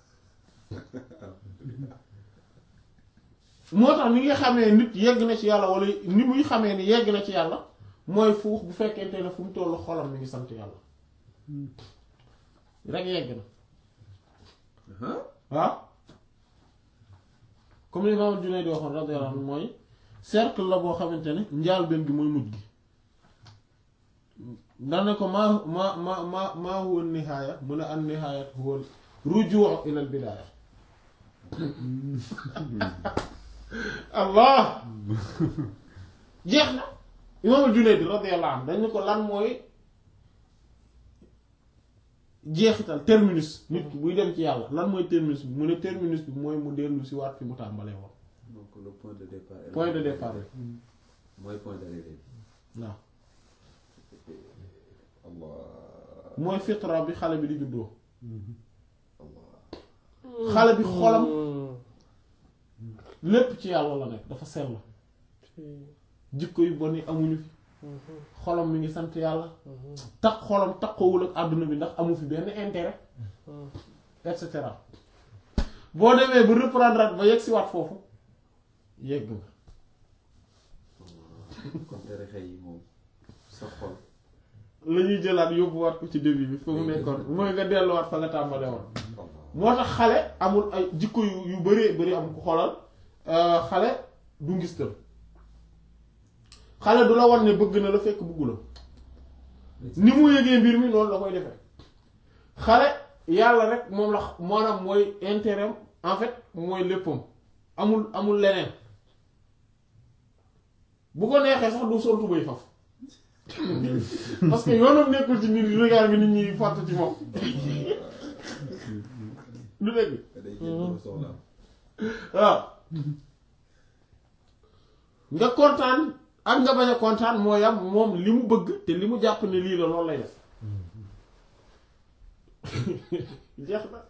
moo tax ni nga xamee nit yegg na ci yàlla wala ni muy xamee ni yegg na ci yàlla mooy fuux bu fekkente ne fu mu tollu xolam mi ngi sant yàlla rek yegg na waaw comme li Imaam Junayd di waxoon radiyallahu anhu mooy cercle la boo xamante ne njaalbeen gi mooy mujj gi dana ko maa maa maa maa maa huwa nihaaya mu ne an nihaayat huwa rujuu ila al bidaaya allah jeex na Imaam Junayd radiyallahu anhu dañ ne ko lan mooy jeexital terminus nit ki buy dem ci yàlla lan mooy terminus bi mu ne terminus bi mooy mu dellu si waat fi mu tàmbalee woon donc le point de départ est là. point de départ bi mooy point d'arrivée bi waaw allah mooy fitra bi xale bi di juddoo allah xale bi xolam lépp ci yàlla la nekk dafa sell jikko yu bon yi amuñu fi xolam mi ngi sant yàlla tax xolam takkowul ak àdduna bi ndax amu fi benn intérêt et cetera boo demee ba reprendre at ba yegg si waat foofu yegg nga kon tarixa yi moom sa xol la ñuy jëlaat yóbbuwaat ko ci début bi fa mu nekkoon mooy nga delluwaat fa nga tàmbale woon allah moo tax xale amul ay jikko yu yu bëree bëri am ko xoolal euh, xale du ngistal xale du la wan ne bëgg na la fekk bëggu la ni mu yëgee mbir mi noonu la koy defee xale yàlla rek moom la maanaam mooy intérêt am en fait mooy léppam amul amul leneen bu ko neexee sax du sol tubéy faf parce que yoonam nekkul ci nit regard bi nit ñi fàtt ci moom du dégg day jël soxlaam waaw nga kontaan ak nga bañ a kontaan moo yam moom li mu bëgg te li mu jàpp ne lii la loolu lay def jeex na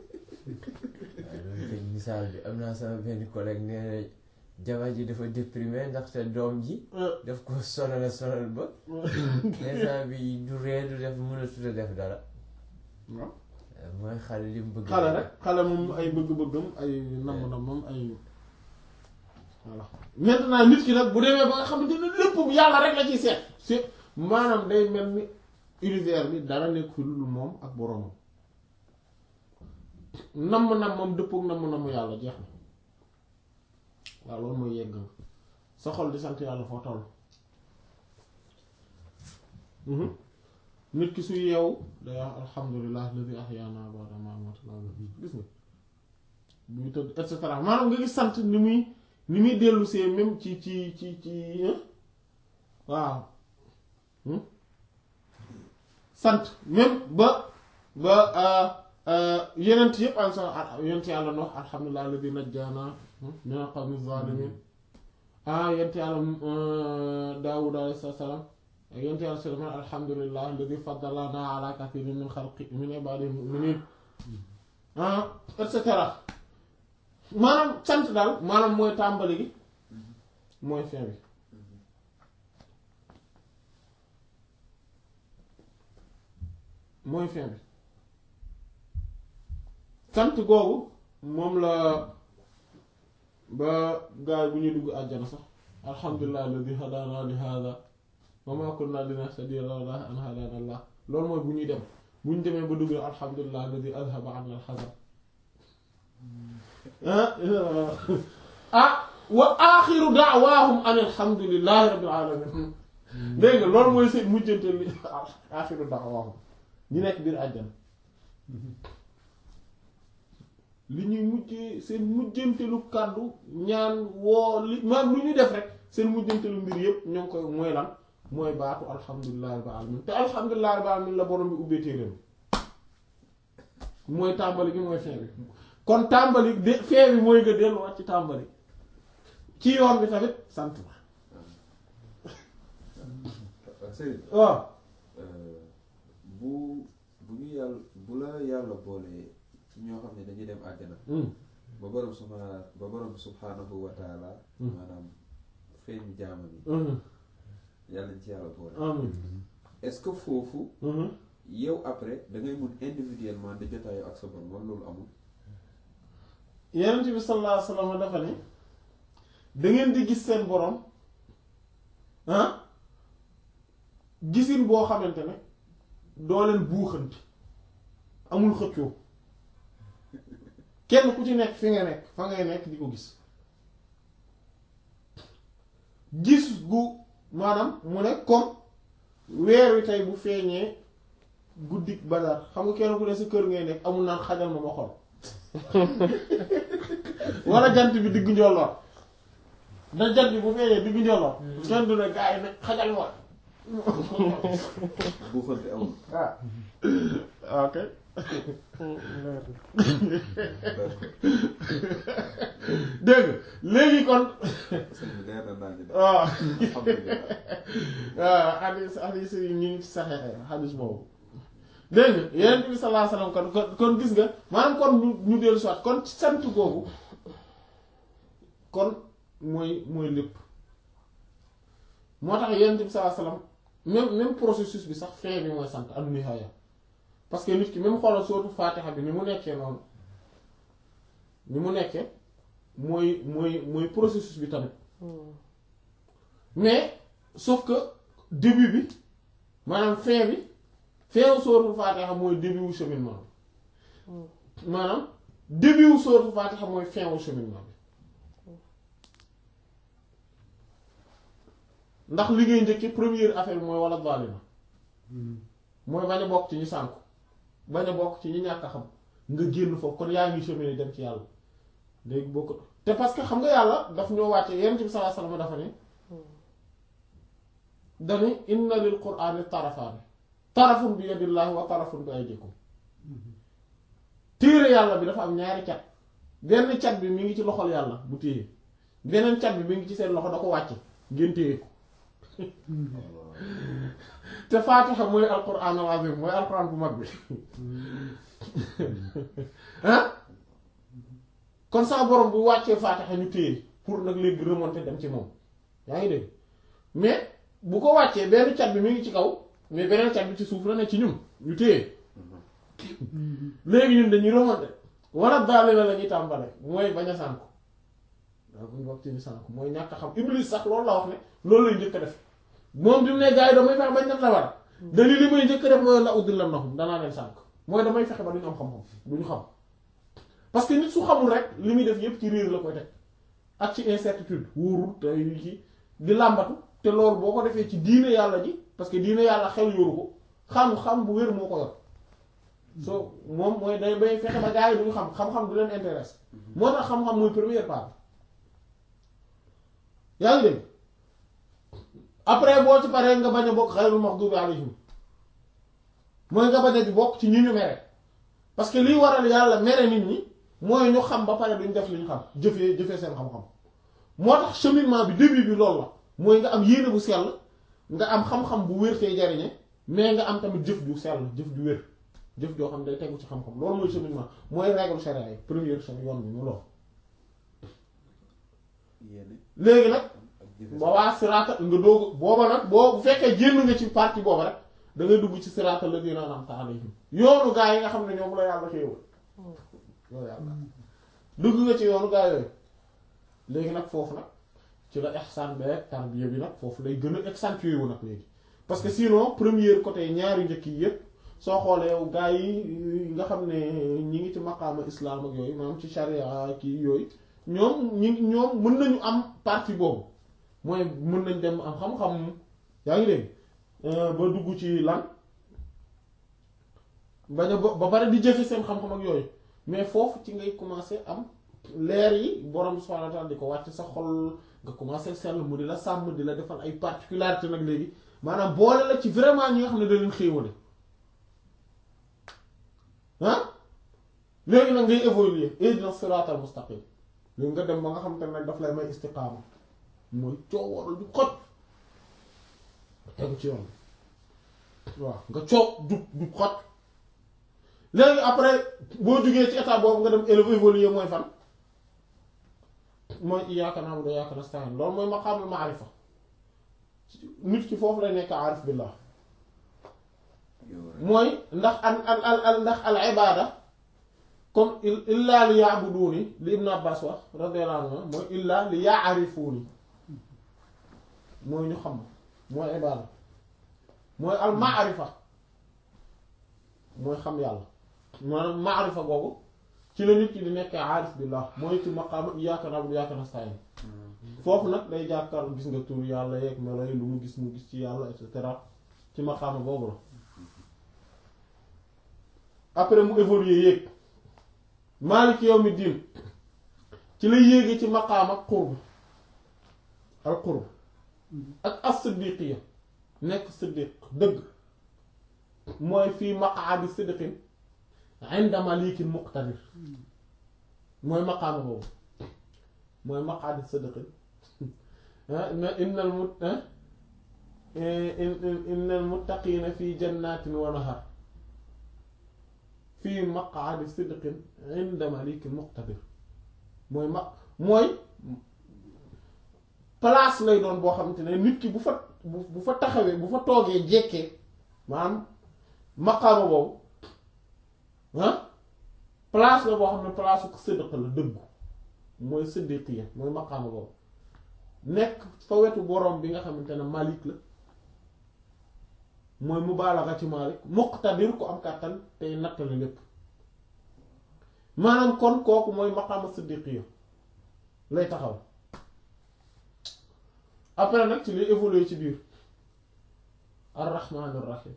waaw loolu misaal bi am naa sama benn collègue nee na jabar ji dafa déprimé ndaxte doom ji daf ko sonal sonal ba instant bi du ree du def mënatut a def dara waaw mooy xale li mu bëgg xale rek xale moom ay bëgg-bëggam ay namm-nammam ay voilà maintenant nit ki nag bu demee ba nga xamante ne lépp yàlla rek la ciy seet si maanaam day mel ni univers bi dara nekk fi lu dul moom ak boromam namm-nammam dëppook namm-namm yàlla jeex na waaw loolu mooy yegg nga sa xol di sant yàlla foo toll Mhm. nit ki su yeewu day wax alhamdulilah alladi ahyaana ba'da ma amatana gis nga muy tëdd et cetera maanaam nga gis sant ni muy ni muy dellu see même ci ci ci ci hein? waaw Hmm? sant même ba ba yenent yëpp am sa yenent yàlla na wax alhamdulilah alladi najjaana min al qawmi zalimin ah yent yàlla daawud alayhi salaam ak yent yàlla suleymaan alhamdulillah alladi faddalana ala kathirin min xalqi min ibadihi muminin ah et cetera maanaam sant daal maanaam mooy tàmbali gi mooy fin bi mooy fin bi sant googu moom la ba gaay bu ñuy dugg àjjana sax alhamdulilah alladi hadana li hada wa ma kunna linahtadiya lawla an hadana allah loolu mooy bu ñuy dem bu ñu demee ba dugg alhamdulilah alladi adhaba anna alhazan ah wa axiru da'waahum an alhamdulillahi rabbil alamin dégg nga loolu mooy seen mujjante li axiru da'waahum ñi nekk biir àjjana li ñuy mujjee seen mujjantelu kàddu ñaan woo li maam lu ñu def rek seen mujjantelu mbir yépp ñoo ngi koy mooy lan mooy baatu alhamdulillahi rabbil alamin te alhamdulillahi rabbil alamin la borom bi ubbee téeréem mooy tàmbali gi mooy fin bi kon tàmbali de fin bi mooy nga delluwaat ci tàmbali ci yoon bi tamit sant la Serigne waaw bu bu ñu yàlla bu la yàlla boolee ci ñoo xam ne dañuy dem àjjana ba borom subhaana ba borom subhaanahu wa taala maanaam feeñ jaama bi yàlla nañ ci yàlla boole amin est-ce que foofu yow après da ngay mun individuellement di jotaayoo ak sa borom wala loolu amul yenent bi sallallahu alayhi wasallam dafa ne da ngeen di gis seen borom ah gisin boo xamante ne doo leen buuxanti amul xëccoo kenn ku ci nekk fi nga nekk fa ngay nekk di ko gis gis gu maanaam mu ne comme weer wi tey bu feeñee guddik Badar xam nga kenn ku ne sa kër ngay nekk amul naan xajal ma ma xol wala jant bi diggu njolloor da jant bi bu feeñee diggu njolloor kenn du ne gaa yi ne xajal ma buuxante amul ah ok dégg nga léegi kon sëñ bi leer na naa ñu de waaw alhamdulilah waaw xadis xadis yi ñu ngi ci saxexe xadis boobu dégg nga yeneen bi sallallahu alayhi wasallam kon kon kon gis nga maanaam kon ñu ñu dellu soit kon ci sant googu kon mooy mooy lépp moo tax yeneen bi sallallahu alayhi wasallam même même processus bi sax fin bi mooy sant am nihaaya parce que nit ki même xoolal sootu faatixa bi ni mu nekkee noonu ni mu nekkee mooy mooy mooy processus bi tamit mais sauf que début bi maanaam fin bi fin wu sootu faatixa mooy début wu cheminement bi maanaam début wu sootu faatixa mooy fin wu cheminement bi ndax li ngay njëkkee première affaire bi mooy wala zaalima mooy bañ a bokk ci ñu sànku bañ a bokk ci ñi ñàkk a xam nga génn foofu kon yaa ngi cheminer dem ci yàlla léegi bokk te parce que xam nga yàlla daf ñoo wàcce yenn ci bi sallallahu alayhi wasallam dafa ne dani inna lil qur'ani tarafaani tarafun bi yadillahi wa tarafun bi aydikum téere yàlla bi dafa am ñaari cat benn cat bi mi ngi ci loxol yàlla bu téye beneen cat bi mi ngi ci seen loxo da ko wàcce ngeen téye ko te faatixa mooy alquran al azim mooy alquran bu mag bi ah kon sa borom bu wàccee faatixa ñu téye pour nag léegi remonter dem ci moom yaa ngi dégg mais bu ko wàccee benn cat bi mi ngi ci kaw mais beneen cat bi ci suuf la ne ci ñun ñu téye léegi ñun dañuy remonter wala daal la la ñuy tàmbale mooy bañ a sànku waaw buñ bokk ci ñu sànku mooy ñàkk a xam iblis sax loolu la wax ne loolu lay njëkk a def moom bi mu ne gars yi damay fexe bañ def la war dali li may njëkk a def mooy la uddil la nahum danaa leen sànk mooy damay fexe ba duñu am xam-xam duñu xam parce que nit su xamul rek li muy def yépp ci réer la koy teg ak ci incertitude wóorul te yu ci di làmbatu te loolu boo ko defee ci diine yàlla ji parce que diine yàlla xel yoru ko xam-xam bu wér moo ko yor so moom mooy day bay fexe ba gars yi duñu xam xam-xam du leen intéresse moo tax xam-xam mooy première part yaa ngi dégg après boo ci paree nga bañ a bokk xayrul maxdubi alayhim mooy nga bañ a di bokk ci ñi ñu mere parce que liy waral yàlla mere nit ñi mooy ñu xam ba pare duñ def li ñu xam jëfee jëfee seen xam-xam moo tax cheminement bi début bi loolu la mooy nga am yéene bu sell nga am xam-xam bu wér tey jariñe mais nga am tamit jëf ju sell jëf ju wér jëf joo xam ne day tegu ci xam-xam loolu mooy cheminement mooy règle charia yi première chose yoon bi mu lool yéene léegi nag ak jëfe ba waa siraata nga doog booba nag boo bu fekkee génn nga ci partie booba rek da ngay dugg ci siraata la dina am alayhim yoonu gaa yi nga xam ne ñoom la yàlla xéewal yow yàlla dugg nga ci yoonu gaa yooyu léegi nag foofu nag ci la ihsaan beeg tarbiya bi nag foofu lay gën a accentuer wu nag léegi parce que sinon première côté ñaari njëkk yi yépp soo xoolee yow gaa yi nga xam ne ñi ngi ci maqaama islam ak yooyu maanaam ci sharia kii yooyu ñoom ñi ñoom mën nañu am partie boobu mooy mën nañ dem am xam-xam yaa ngi dégg ba dugg ci lan bañ a ba pare di jëfe seen xam-xam ak yooyu mais foofu ci ngay commencer am leer yi borom subhanahu wa ta'ala di ko wàcc sa xol nga commencer sell mu di la sàmm di la defal ay particularité nag léegi maanaam boole la ci vraiment ñi nga xam ne da leen xéewale ah léegi nag ngay évoluer ihdina siratal mustaqim léegi nga dem ba nga xam te ne daf lay may istiqaama mooy coowaral ju xoj tegu ci yoon waaw nga coow jub jub xoj léegi après boo jugee ci état boobu nga dem élevé évoluer mooy fan mooy iyyaaka na'budu wa iyyaaka nasta'iin loolu mooy maqaamul maarifa nit ki foofu lay nekk aarif billah yow rek mooy ndax al al al al ndax al ibaada comme illaa li ya'buduuni li Ibn Abbas wax radiyallahu anhu mooy illaa li ya'rifuuni mooy ñu xam mooy ibaada mooy al maarifa mooy xam yàlla maanaam maarifa googu ci la nit ki di nekkee aarif billah mooy ci maqaama iyyaaka na'budu wa iyyaaka nasta'iin foofu nag day jàkkaar gis nga tur yàlla yeeg melo yi lu mu gis mu gis ci yàlla et cetera ci maqaama boobu la après mu évoluer yéeg maaliki yawmi diin ci la yéegee ci maqaama qurb al qurb ak as-siddiqiya nekk siddiq dëgg mooy fii maqaadi siddiqin inda malikin muqtadir mooy maqaama boobu mooy maqaadi siddiqin na innal mut innal muttaqiina fi jannatin wa nahar fii maqaadi sidqin inda malikin muqtadir mooy ma mooy place lay doon boo xamante ne nit ki bu fa bu bu fa taxawee bu fa toogee jekkee maanaam maqaama boobu ah place la boo xam ne place ko sidq la dëggu mooy siddiqiya mooy maqaama boobu nekk fa wetu borom bi nga xamante ne malik la mooy mubaalaxa ci malik muqtadir ku am kàttan tey nattale lépp maanaam kon kooku mooy maqaama siddiqiya lay taxaw après nag ci lay évoluer ci biir ar-rahmaan ar-rahim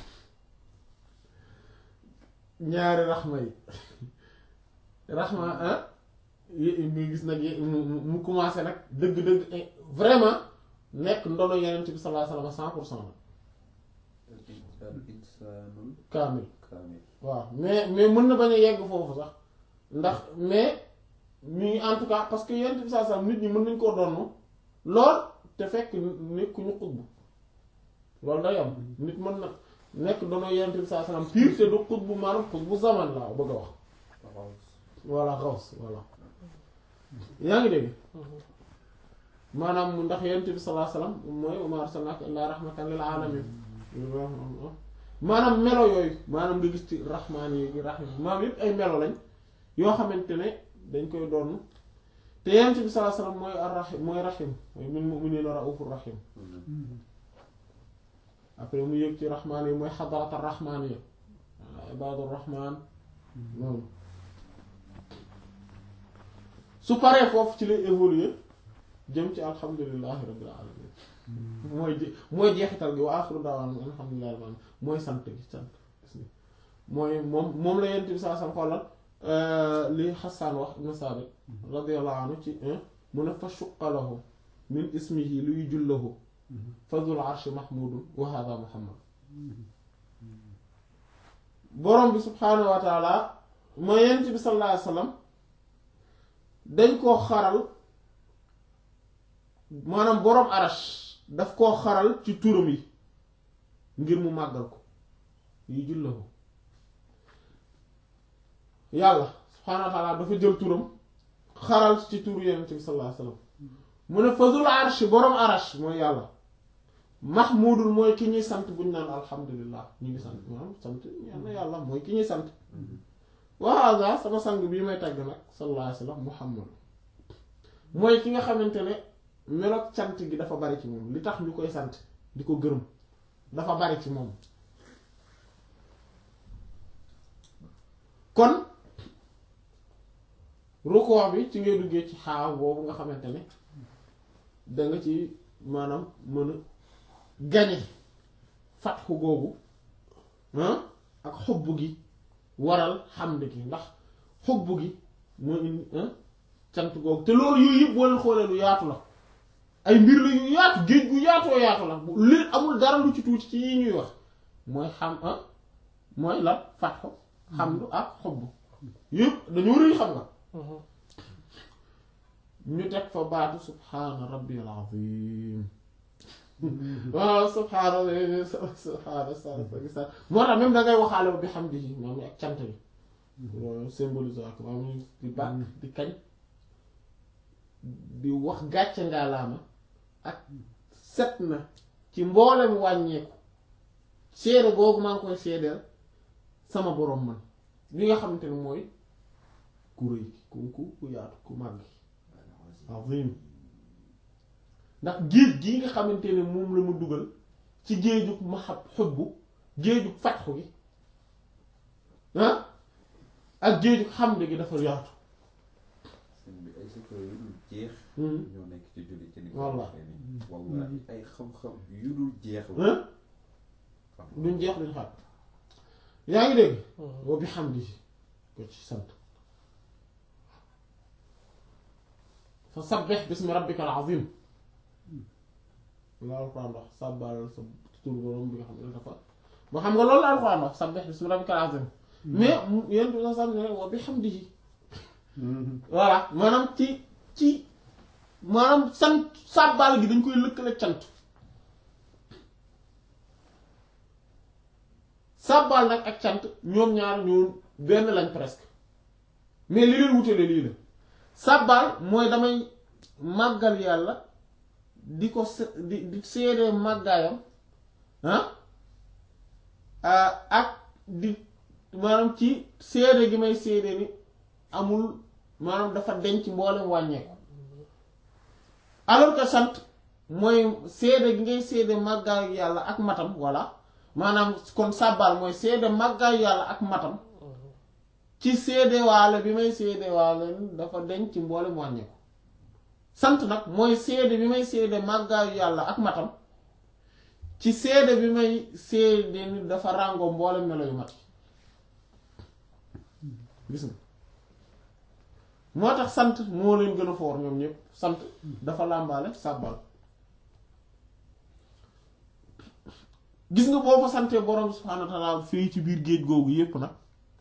ñaari raxma yi raxma ah nga gis nag mu mu commencé nag dëgg-dëgg vraiment nekk ndono yeneen bi sallallahu alayhi wasallam cent pour cent la al insaanul kaamil kaamil waaw mais mais mën na bañ a yegg foofu sax ndax mais mi en tout cas parce que yeneen bi sallallahu alayhi wasallam nit ñi mën nañ koo donn lool te fekk nekkuñu xutbu loolu day am nit mën na nekk ndono yeneen bi sallallahu alayhi wasallam pire te du xutbu maanaam xutbu zaman laa bëgg a wax voilà xaws voilà yaa ngi dégg maanaam ndax yonent bi sallallahu alayhi wasallam mooy wa maa arsalnaaka illaa rahmatan lil aalamiin maanaam melo yooyu maanaam nga gis ci rahmaan yi rahim maanaam yëpp ay melo lañ yoo xamante ne dañ koy doon te yonent bi sallallahu alayhi wasallam mooy ar-rahim mooy rahim mooy bil mu'miniina ra'uufur rahim après mu yëg ci rahmaan yi mooy xadarat ar-rahmaan yi ibaadur rahmaan noonu su paree foofu ci lay évoluer jëm ci alhamdulillahi rabbil alamin mooy je mooy jeexital gi wa axiru da'waana alhamdulillahi rabbil alamin mooy sant gi sant mooy moom moom la yent bi saa sam xoolal li Hassan wax ibn Sabit radiyallahu anhu ci mu ne fa shuqqa lahu min ismihi luy jullahu fa dhul arshi mahmudun wa hadha muhammad borom bi subhaanahu wa taala mooy yent bi sallallahu alayhi wa sallam dañ koo xaral maanaam boroom arash daf koo xaral ci turam yi ngir mu màggal ko yi julla ko yàlla subhaanahu wa taala dafa jël turam xaral ci turu yonent bi sallallahu alayhi wasallam mu ne fazul arsh boroom arash mooy yàlla mahmudul mooy ki ñuy sant bu ñu naan alhamdulillah ñu ngi sant maanaam sant ñaan na yàlla mooy ki ñuy sant wa hada sama sang bii may tàgg nag sallallahu alayhi wasallam muhammad mooy ki nga xamante ne meloog sant gi dafa bari ci moom li tax ñu koy sant di ko gërëm dafa bari ci moom kon rukkoo bi ci ngay duggee ci xaaw boobu nga xamante ne da nga ci maanaam mën a gañe fatxu googu ah ak xubbu gi waral xamd gi ndax xubbu gi moo indi cant googu te loolu yooyu yëpp boo leen xoolee lu yaatu la ay mbir la yu yaatu géej gu yaatoo yaatu la bu li amul dara lu ci tuuti ci yi ñuy wax mooy xam ah mooy lan fatxu xamdu ak xubbu yëpp dañoo rëy xam nga ñu teg fa baatu subhaana rabbiyal azim waaw subhaana subhaana sa moo tax même da ngay waxaale ba bi xam di moom ak cant bi loolu symbolise ak moom di bàkk di kañ di wax gàcce ngaalaama ak set na ci mboolem wàññeeku seede googu maa ngi koy seedeel sama boroom man li nga xamante ne mooy ku rëy ku ku ku yaatu ku màgg azim ndax géej gii nga xamante ne moom la ma dugal ci géejug mahab xubbu géejug fatxu gi ah ak géejug xamde gi dafa yaatu sëñ bi ay secret yu dul jeex Hmm. ñoo nekk ci julli ci ni Wallah. waxee ni wallahi ay xam-xam yu dul jeex la ah duñ jeex duñ xaat yaa ngi dégg wa bi hamdi ko ci sant fa sabbih bismi rabbikal azim la alquran wax sàbbal sa tur borom bi nga xam ne dafa ba xam nga loolu la alquran wax sabbih bismi rabbikal azim mais mu yéen sa sam ne wa bi hamdihi voilà maanaam ci ci maanaam sant sàbbal gi dañ koy lëkkale cant sàbbal nag ak cant ñoom ñaar ñoo benn lañ presque mais li leen wutale lii la sàbbal mooy damay màggal yàlla di ko se- di di seedee màggaayam ah ah, ak di maanaam ci seede gi may seede ni amul maanaam dafa denc mboolem wàññeeku alors que sant mooy seede gi ngay seede màggaayu yàlla ak matam voilà maanaam kon sàbbaal mooy seede màggaayu yàlla ak matam ci seede waale bi may seede waale dafa denc ci mboolem wàññeeku sant nag mooy seede bi may seede màggaayu yàlla ak matam ci seede bi may seede ni dafa ràngoo mboolem melo yu mat gis nga moo tax sant moo leen gën a foor ñoom ñëpp sant dafa làmbaale sàbbal gis nga boo fa santee borom subhaanahu wa ta'ala fii ci biir géej googu yépp nag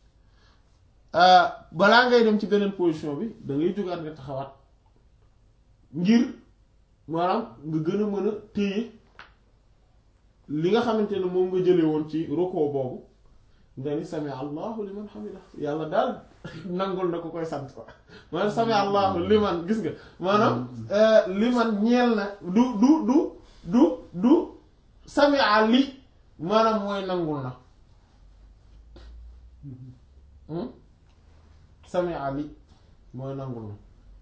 balaa ngay dem ci beneen position bi da ngay jógaat nga taxawaat ngir maanaam nga gën a mën a téye li nga xamante ne moom nga jële woon ci roko boobu nga ni sami allahu liman hamida yàlla daal nangul na ko koy sant ko maanaam sami allahu liman gis nga maanaam liman ñeel na du du du du du sami ali maanaam mooy nangul na Hmm? sami ali mooy nangul na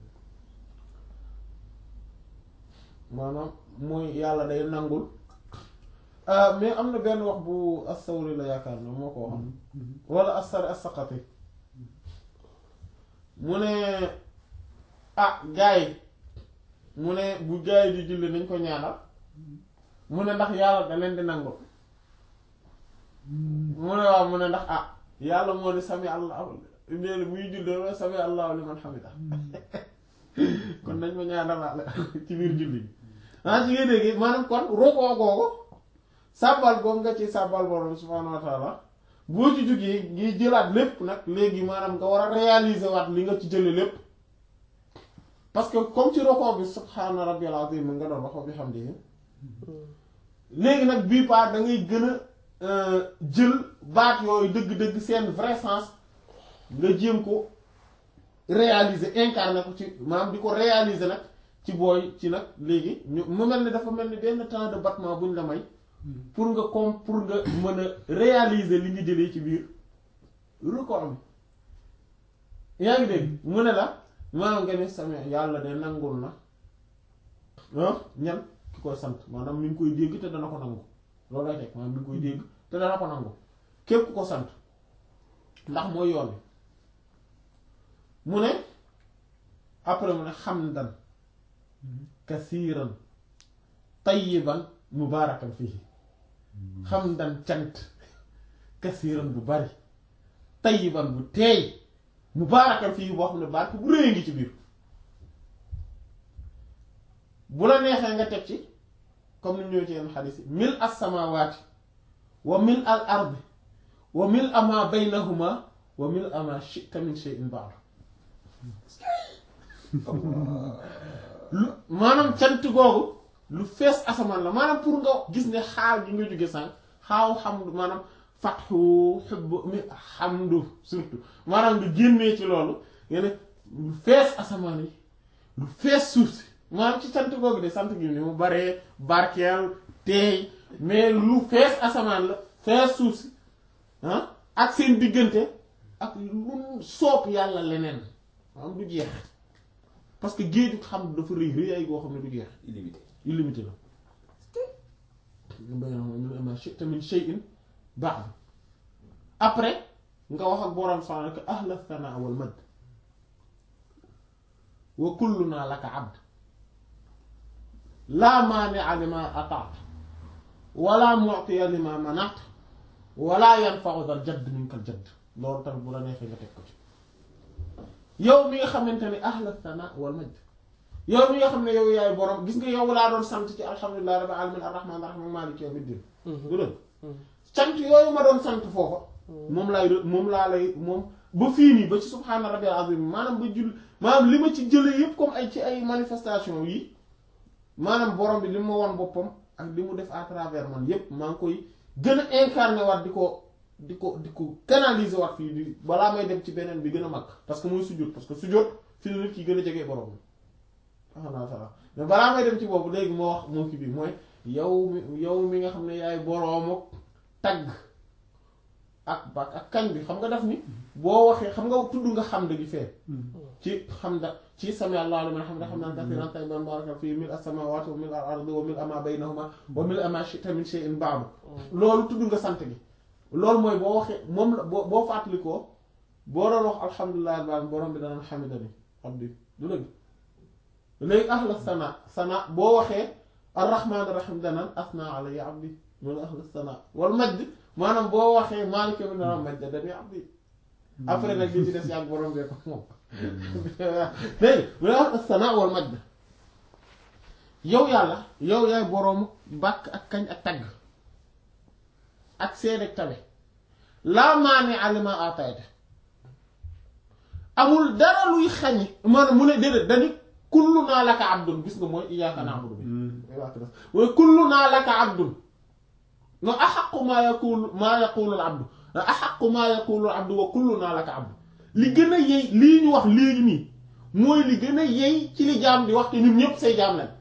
maanaam mooy yàlla day nangul ah, mais am na benn wax bu as-Sawri la yaakaar ne moo ko waxoon wala as-Sari as-Saqati mu ne ah gaay yi mu ne bu gaay yi di julli nañ ko ñaanal mu ne ndax yàlla da leen di nangul mu ne waaw mu ne ndax ah yàlla moo ne sami allah nee na muy julli wala sami allahu liman hamida kon nañ ma ñaanalaale ci biir julli gi ah ci ngay dégg maanaam kon rokoo googu sàbbal googu nga ci sàbbal borom subhaanahu wa taala boo ci jógee ngi jëlaat lépp nag léegi maanaam nga war a réaliser waat li nga ci jële lépp parce que comme ci roko bi subhaana rabbiyal azim nga doon waxoo bi xam di léegi nag bii part da ngay gën a jël baat yooyu dëgg-dëgg seen vrai sens nga jéem ko réaliser incarner ko ci maanaam di ko réaliser nag ci booy ci nag léegi ñu mu mel ni dafa mel ni benn temps de battement buñ la may pour nga comme pour nga mën a réaliser li nga jëlee ci biir record bi yaa ngi dégg mu ne la maanaam nga ne sama yàlla de nangul na ah ñan ki koy sant maanaam mi ngi koy dégg te dana ko nangu loolu lay teg maanaam mi ngi koy dégg te dana ko nangu képp ku ko sant ndax mooy yoon bi mu ne après mu ne xamdan kasiiran tayyiban mubaarakan fii xamdan cant kasiiran bu bari tayyiban bu teey mubaarakan fii boo xam ne barke bu rëy ngi ci biir bu la neexee nga teg ci comme ni ñëw ci yenn xadis yi mil as samaawaati wa mil al ardi wa mil ama baynahuma wa mil ama shi'ta min shay'in ba'd lu maanaam cant googu lu fees asamaan la maanaam pour nga gis ne xaal gi nga jóge sànq xaaw xamdu maanaam fatxu xubbu mi xamdu surtout maanaam nga génnee ci loolu nga ne lu fees asamaan yi lu fees suuf si maanaam ci cant googu de sant gi ni mu baree barkeel teey mais lu fees asamaan la fees suuf si ah ak seen diggante ak lu soob yàlla leneen maanaam du jeex parce que géeju xam dafa rëy rëy ay goo xam ne du jeex illimité illimité la ma shi'ta min shay'in ba'd après nga wax ak borom subhaanahu wa ta'aala ahla thanaa wal majd wa kullunaa laka abd laa maani'a limaa ata'ta wala mu'tiya limaa mana'ta wala yanfa'u dhal jadd minkal jadd loolu tamit bu la neexee nga teg ko ci yow mi nga xamante ne ahla thanaa wal majd yow mi nga xam ne yow yaay borom gis nga yow laa doon sant ci alhamdulillahi rabbil alamin arrahman arrahim maliki yawmiddin du dëgg sant yooyu ma doon sant foofa moom laay moom laa lay moom ba fii nii ba ci subhaana rabbil azim maanaam ba jul maanaam li ma ci jëlee yëpp comme ay ci ay manifestation yi maanaam borom bi li ma won boppam ak li mu def à travers man yépp maa ngi koy gën a incarné waat di ko di ko di ko canaliser waat fii di balaa may dem ci beneen bi gën a mag parce que mooy sujjóot parce que sujjóot fi la nit ki gën a jege borom bi alhamdulilah mais balaa may dem ci boobu léegi moo wax moo ki bi mooy yow mi yow mi nga xam ne yaay boroomu tagg ak ba ak kañ bi xam nga def ni boo waxee xam nga tudd nga xam gi fee ci xam da ci sami Allahu liman hamida hamdan kathiran tayyiban mubarakan fii mil as-samawati wa mil al-ardi wa mil ma baynahuma wa mil ma shi'ta min shay'in ba'du loolu tudd nga sant gi loolu mooy boo waxee moom la boo boo fàttalikoo boo doon wax alhamdulilah ba borom bi dana hamidani abdi du dëgg léegi ahla sana sana boo waxee arrahmaan rahim danaan asna alayya abdi mooy ahla sana wal majd maanaam boo waxee maalika bi dana majd dani abdi après nag li ci des yàgg borom bee ko moom dégg mu ne ahla sana wal majd yow yàlla yow yaay boroomu bàkk ak kañ ak tagg ak seen ak tabe laa maani alima atayta amul dara luy xañi maanaam mu ne déedéet dani kullu naa laka abdun gis nga mooy iyyaka na'budu bi mooy kullu naa laka abdun no axaqu maa yaqulu maa yaqulu al abdu no axaqu maa yaqulu al abdu wa kullu naa laka abdu li gën a yey lii ñu wax léegi nii mooy li gën a yey ci li jaam di wax te ñun ñépp say jaam lañ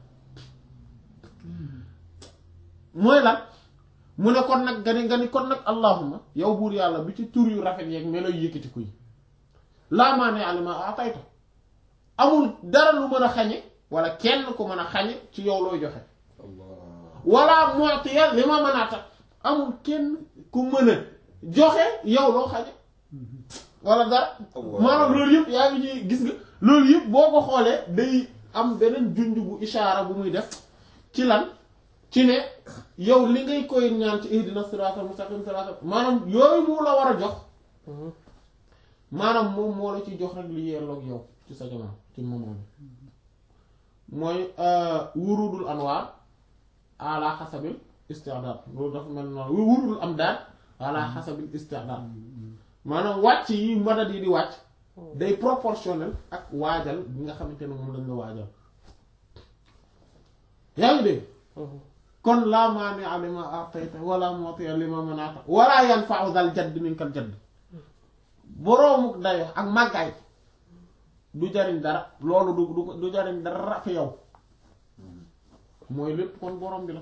mooy lan mu ne kon nag nga ni nga ni kon nag allahuma yow buur yàlla bi ci tur yu rafet yeeg melo yëkkati ko yi laa maa ne alima atayta amul dara lu mën a xañe wala kenn ku mën a xañe ci yow looy joxe wala mu'tiya li ma mën a tax amul kenn ku mën a joxe yow loo xañe wala dara maanaam loolu yëpp yaa ngi ci gis nga loolu yëpp boo ko xoolee day am beneen junj bu ishaara bu muy def ci lan ci ne yow li ngay koy ñaan ci ihdina siraatal mustaqim siraatal maanaam yooyu mu la war a jox maanaam moom moo la ci jox rek li yelloog yow ci sa jamono ci moment bi mooy wurudul anwaar ala xasabil isti'daad loolu dafa mel noonu wurudul am daal ala xasabil isti'daad maanaam wàcc yi madad yi di wàcc day proportionnel ak waajal bi nga xamante ne moom lañ la waajal yaa ngi dégg kon laa maani'a limaa a'tayta wala mu'tiya limaa mana'ta wala yanfa'u dhal jadd minkal jadd boroomu dayo ak màggaay du jariñ dara loolu du du du jariñ dara fi yow mooy lépp kon borom bi la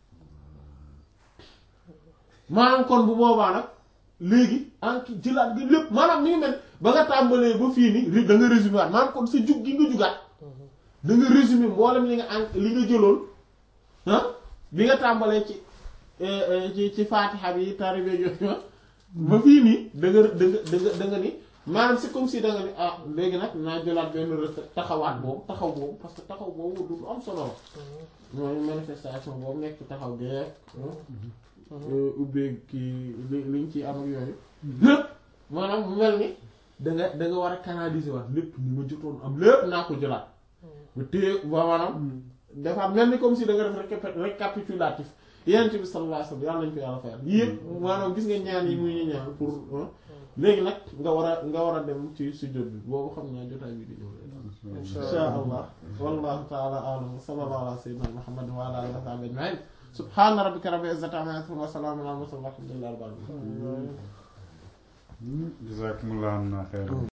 maanaam kon bu boobaa nag léegi anki jëlaat gi lépp maanaam mi ngi mel ba nga tàmbalee ba fii ni da nga résumé waat maanaam kon sa jug gi nga jugaat da nga résumé mboolem li nga an li nga jëloon ah bi nga tàmbalee ci ci ci faatixa bi tari beeg yooyu ba fii nii da nga da nga da nga da nga ni maanaam c'est comme si da nga ni ah léegi nag naa jëlaat benn rek taxawaat boobu taxaw boobu parce que taxaw boobu du lu am solo la mooy manifestation boobu nekk taxaw geek ubbee kii li liñ ci am ak yooyu lépp maanaam mu mel ni da nga da nga war a canaliser waat lépp ni ma jotoon am lépp naa ko jëlaat ba téye ba maanaam dafa mel ni comme si da nga def récap- récapitulatif yenent bi sallallahu alayhi wasallam yàlla nañ ko yàlla fayal yëpp maanaam gis nga ñaan yi muy ñu ñaan pour léegi nag nga war a nga war a dem ci sujjóot bi boobu xam naa jotaay bi di ñëw insha allah wallahu ta'ala a'lam wa sallallahu ala sayyidina muhammadin wa ala alihi wa sahbihi ajma'in subhana rabbika rabbil izzati amma yasifun wa salamun ala al mursalin walhamdulillahi rabbil alamin jazakumullahu khairan